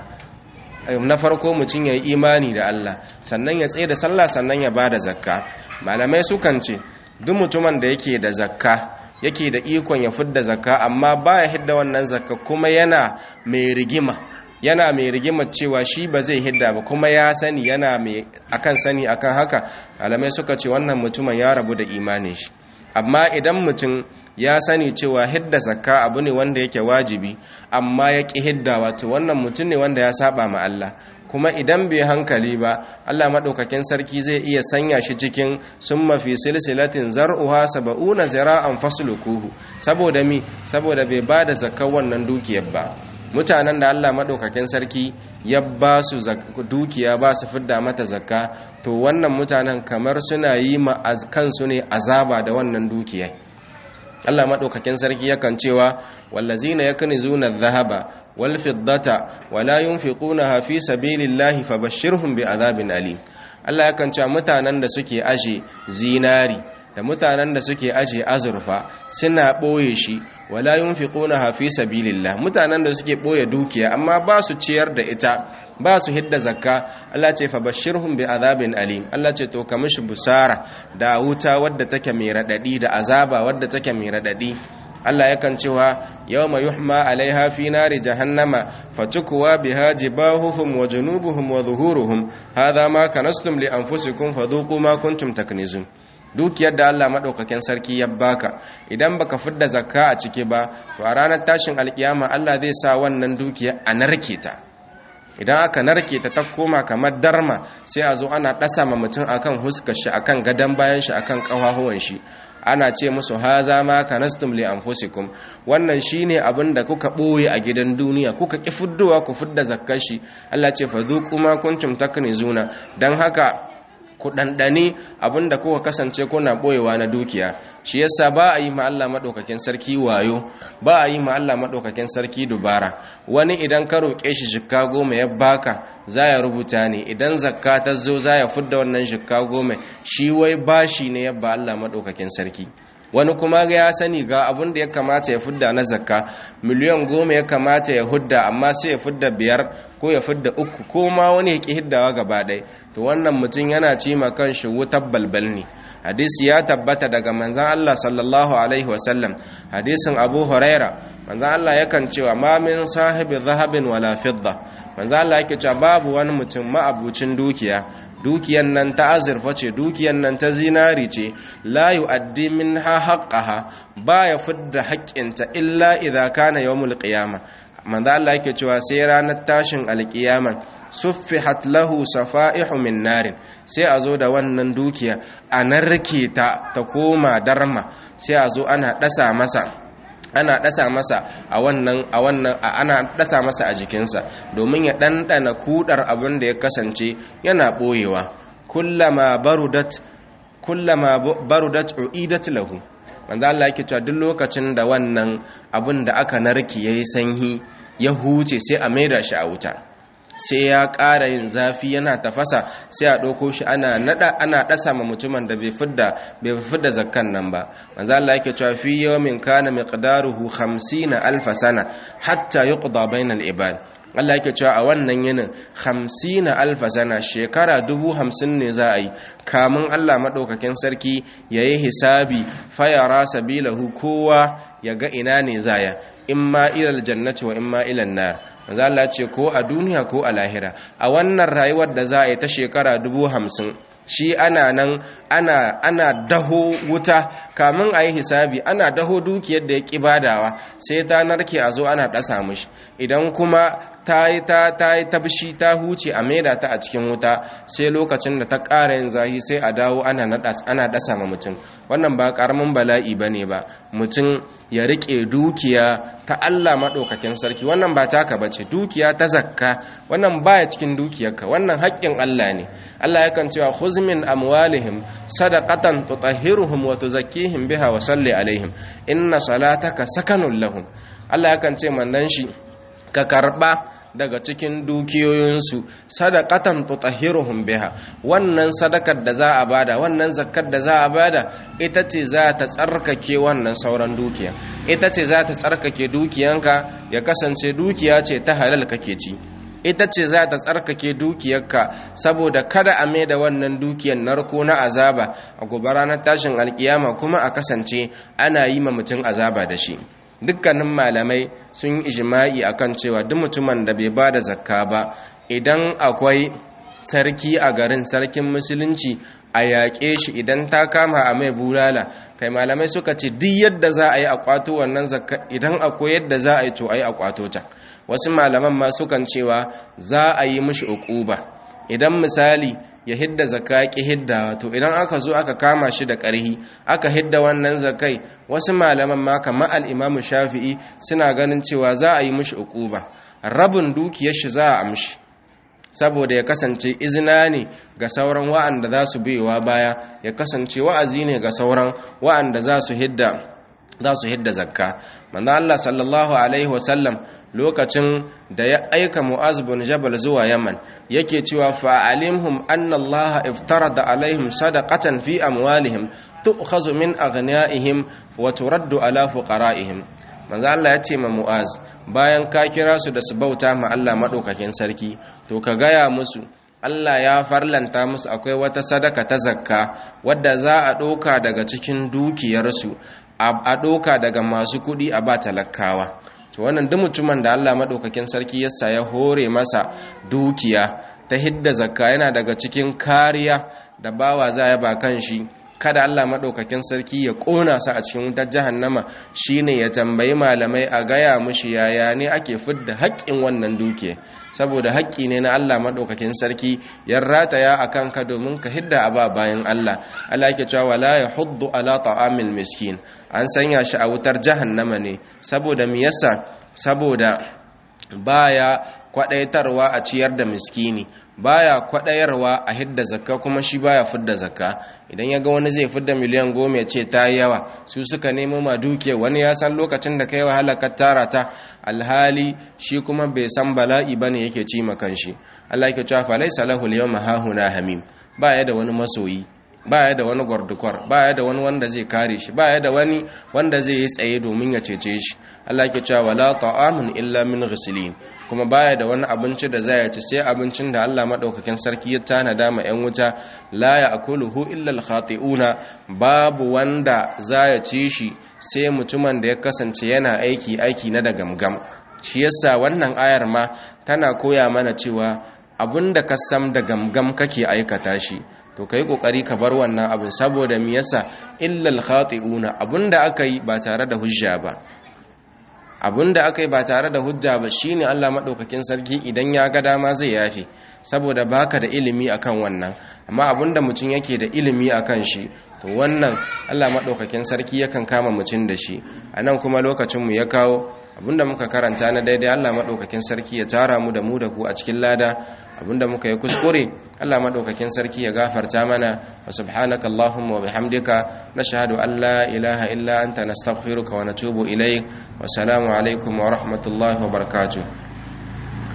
na farko mutum ya yi imani da Allah sannan ya tsaye da sallah sannan ya bada zakka malamai sukan ce duk mutumin da yake da zakka yake da ikon ya fidda zakka amma baya hidda wannan zakka kuma yana mai rigima yana mai rigima cewa shi ba zai hidda ba kuma ya sani yana mai akan sani akan haka alamai suka ce wannan mutumin ya rabu da imanin shi amma idan mutum ya sani cewa hidda zakka abu ne wanda yake wajibi amma ya ƙi hidda wato wannan mutum ne wanda ya saba ma Allah kuma idan bai hankali ba Allah maɗaukakin sarki zai iya sanya shi cikin sun mafi silsilatin zar'uha saba'una zira'an faslukuhu saboda mi saboda bai ba da zakar wannan dukiyar ba mutanen da Allah maɗaukakin sarki ya ba su dukiya ba su fidda mata zakka to wannan mutanen kamar suna yi ma kansu ne azaba da wannan dukiyar Allah maɗaukakin sarki yakan cewa wallazina yaknizuna adh-dhahaba wal fiddata wala yunfiqunaha fi sabilillahi fabashshirhum bi'adhabin alim Allah yakan cewa mutanen da suke aje zinari da mutanen da suke aje azurfa suna ɓoye shi wala yunfiqunaha fi sabilillah mutanen da suke ɓoye dukiya amma ba su ciyar da ita ba su hidda zakka Allah ce fa bashirhum bi azabin alim Allah ce to ka mishi busara da wuta wadda take mai radadi da azaba wadda take mai radadi Allah yakan cewa yawma yuhma alaiha fi nari jahannama fatukwa biha jibahuhum wa junubuhum wa zuhuruhum hadha ma kanastum li anfusikum fadhuqu ma kuntum taknizun dukiyar da Allah maɗaukakin sarki ya baka idan baka fidda zakka a ciki ba to a ranar tashin alkiyama Allah zai sa wannan dukiya a narke ta idan aka narke ta ta koma kamar darma sai a zo ana ɗasa ma mutum akan huskar shi akan gadon bayan shi akan ƙafafuwan shi ana ce musu haza ma kanastum li anfusikum wannan shine abin da kuka boye a gidan duniya kuka ki fuddowa ku fidda zakkar shi Allah ce fa zuqu ma kuntum taknizuna dan haka ku ɗanɗani abinda kuka kasance kuna ɓoyewa na dukiya shi yasa ba a yi ma Allah maɗaukakin sarki wayo ba a yi ma Allah maɗaukakin sarki dubara wani idan ka roƙe shi jikka goma ya baka za ya rubuta ne idan zakka ta zo za ya fudda wannan jikka goma shi wai bashi ne yabba Allah maɗaukakin sarki wani kuma ya sani ga abin da ya kamata ya fudda na zakka miliyan goma ya kamata ya hudda amma sai ya fudda biyar ko ya fudda uku ko ma wani ya ƙi hiddawa gaba ɗaya to wannan mutum yana ci ma kan shi wutar balbal ne hadisi ya tabbata daga manzan Allah sallallahu alaihi wasallam hadisin abu huraira manzan Allah yakan cewa ma min sahibi zahabin wala fidda manzan Allah yake cewa babu wani mutum ma'abucin dukiya dukiyan nan ta azurfa ce dukiyan nan ta zinari ce la yu'addi minha haqqaha baya fidda haƙƙinta illa idza kana yawmul qiyamah manzo Allah yake cewa sai ranar tashin alƙiyama suffihat lahu safa'ihu min narin sai a zo da wannan dukiya a narke ta ta koma darma sai a zo ana dasa masa ana dasa masa a wannan a wannan ana dasa masa a jikinsa domin ya ɗanɗana kudar abin da ya kasance yana ɓoyewa kullama barudat kullama barudat uidat lahu manzo Allah yake cewa duk lokacin da wannan abin da aka narke yayi sanyi ya huce sai a maida shi a wuta sai ya ƙara yin zafi yana tafasa sai a ɗauko shi ana nada ana ɗasa ma mutumin da bai fidda bai fidda zakkan nan ba manzo Allah yake cewa fi yawmin kana miqdaruhu 50 alf sana hatta yuqda bainal ibad Allah yake cewa a wannan yinin 50 alf sana shekara dubu hamsin ne za a yi kamun Allah madaukakin sarki yayi hisabi fayara sabilahu kowa ya ga ina ne zaya imma ilal jannati wa imma ilan nar manzo Allah ce ko a duniya ko a lahira a wannan rayuwar da za a yi ta shekara dubu hamsin shi ana nan ana ana daho wuta kamin a yi hisabi ana daho dukiyar da ya ƙi badawa sai ta narke a zo ana ɗasa mushi idan kuma ta yi ta ta yi tabshi ta huce a maida ta a cikin wuta sai lokacin da ta ƙara yin zahi sai a dawo ana naɗas ana ɗasa ma mutum wannan ba ƙaramin bala'i ba ne ba mutum ya riƙe dukiya ta Allah maɗaukakin sarki wannan ba taka ba ce dukiya ta zakka wannan baya cikin dukiyarka wannan haƙƙin Allah ne Allah yakan cewa khuz min amwalihim sadaqatan tutahhiruhum wa tuzakkihim biha wa salli alaihim inna salataka sakanun lahum Allah yakan ce mandan shi ka karba daga cikin dukiyoyinsu sadaqatan tutahhiruhum biha wannan sadakar da za a bada wannan zakkar da za a bada ita ce za ta tsarkake wannan sauran dukiya ita ce za ta tsarkake dukiyanka ya kasance dukiya ce ta halal kake ci ita ce za ta tsarkake dukiyarka saboda kada a mai da wannan dukiyar narko na azaba a gobe ranar tashin alkiyama kuma a kasance ana yi ma mutum azaba da shi dukkanin malamai sun yi ijima'i akan cewa duk mutumin da bai ba da zakka ba idan akwai sarki a garin sarkin musulunci a yaƙe shi idan ta kama a mai bulala kai malamai suka ce duk yadda za a yi a kwato wannan zakka idan akwai yadda za a yi to a yi a kwato ta wasu malaman ma sukan cewa za a yi mishi uquba idan misali ya hidda zakka ki hidda to idan aka zo aka kama shi da ƙarhi aka hidda wannan zakai wasu malaman ma kamar al-Imam Shafi'i suna ganin cewa za a yi mishi uquba rabin dukiyar shi za a amshi saboda ya kasance izina ne ga sauran wa'anda za su biyowa baya ya kasance wa'azi ne ga sauran wa'anda za su hidda za su hidda zakka manzo Allah sallallahu alaihi wasallam lokacin da ya aika Mu'az bin Jabal zuwa Yaman yake cewa fa'alimhum anna Allah iftarada alaihim sadaqatan fi amwalihim tu'khazu min aghniyaihim wa turaddu ala fuqara'ihim manzo Allah ya ce ma Mu'az bayan ka kira su da su bauta ma Allah madaukakin sarki to ka gaya musu Allah ya farlanta musu akwai wata sadaka ta zakka wadda za a ɗauka daga cikin dukiyarsu a ɗauka daga masu kuɗi a ba talakawa to wannan duk mutumin da Allah madaukakin sarki yasa ya hore masa dukiya ta hidda zakka yana daga cikin kariya da bawa za ya ba kan shi kada Allah maɗaukakin sarki ya ƙona su a cikin wutar jahannama shine ya tambayi malamai a gaya mushi yaya ne ake fidda haƙƙin wannan duke saboda haƙƙi ne na Allah maɗaukakin sarki ya rataya a kanka domin ka hidda a ba bayan Allah Allah ke cewa wala ya huddu ala ta'amil miskin an sanya shi a wutar jahannama ne saboda me yasa saboda baya kwadaitarwa a ciyar da miskini baya kwadayarwa a hidda zakka kuma shi baya fidda zakka idan ya ga wani zai fidda miliyan goma ya ce ta yi yawa su suka nemo ma duke wani ya san lokacin da kai wahala ka tara ta alhali shi kuma bai san bala'i bane yake ci makan shi Allah yake cewa fa laysa lahu al-yawma hahuna hamim baya da wani masoyi baya da wani gwardukwar baya da wani wanda zai kare shi baya da wani wanda zai yi tsaye domin ya cece shi Allah ke cewa wala ta'amun illa min ghislin kuma baya da wani abinci da zai ci sai abincin da Allah madaukakin sarki ya tanada ma yan wuta la ya'kuluhu illa al-khati'una babu wanda zai ci shi sai mutumin da ya kasance yana aiki aiki na da gamgam shi yasa wannan ayar ma tana koya mana cewa abinda ka sam da gamgam kake aikata shi to kai kokari ka bar wannan abin saboda me yasa illal khati'una abinda aka yi ba tare da hujja ba abinda aka yi ba tare da hujja ba shine Allah madaukakin sarki idan ya ga dama zai yafe saboda baka da ilimi akan wannan amma abinda mutum yake da ilimi akan shi to wannan Allah madaukakin sarki yakan kama mutum da shi anan kuma lokacin mu ya kawo abinda muka karanta na daidai Allah madaukakin sarki ya tara mu da mu da ku a cikin lada abinda muka yi kuskure Allah madaukakin sarki ya gafarta mana wa subhanaka allahumma wa bihamdika nashhadu an la ilaha illa anta nastaghfiruka wa natubu ilayk wa salamu alaikum wa rahmatullahi wa barakatuh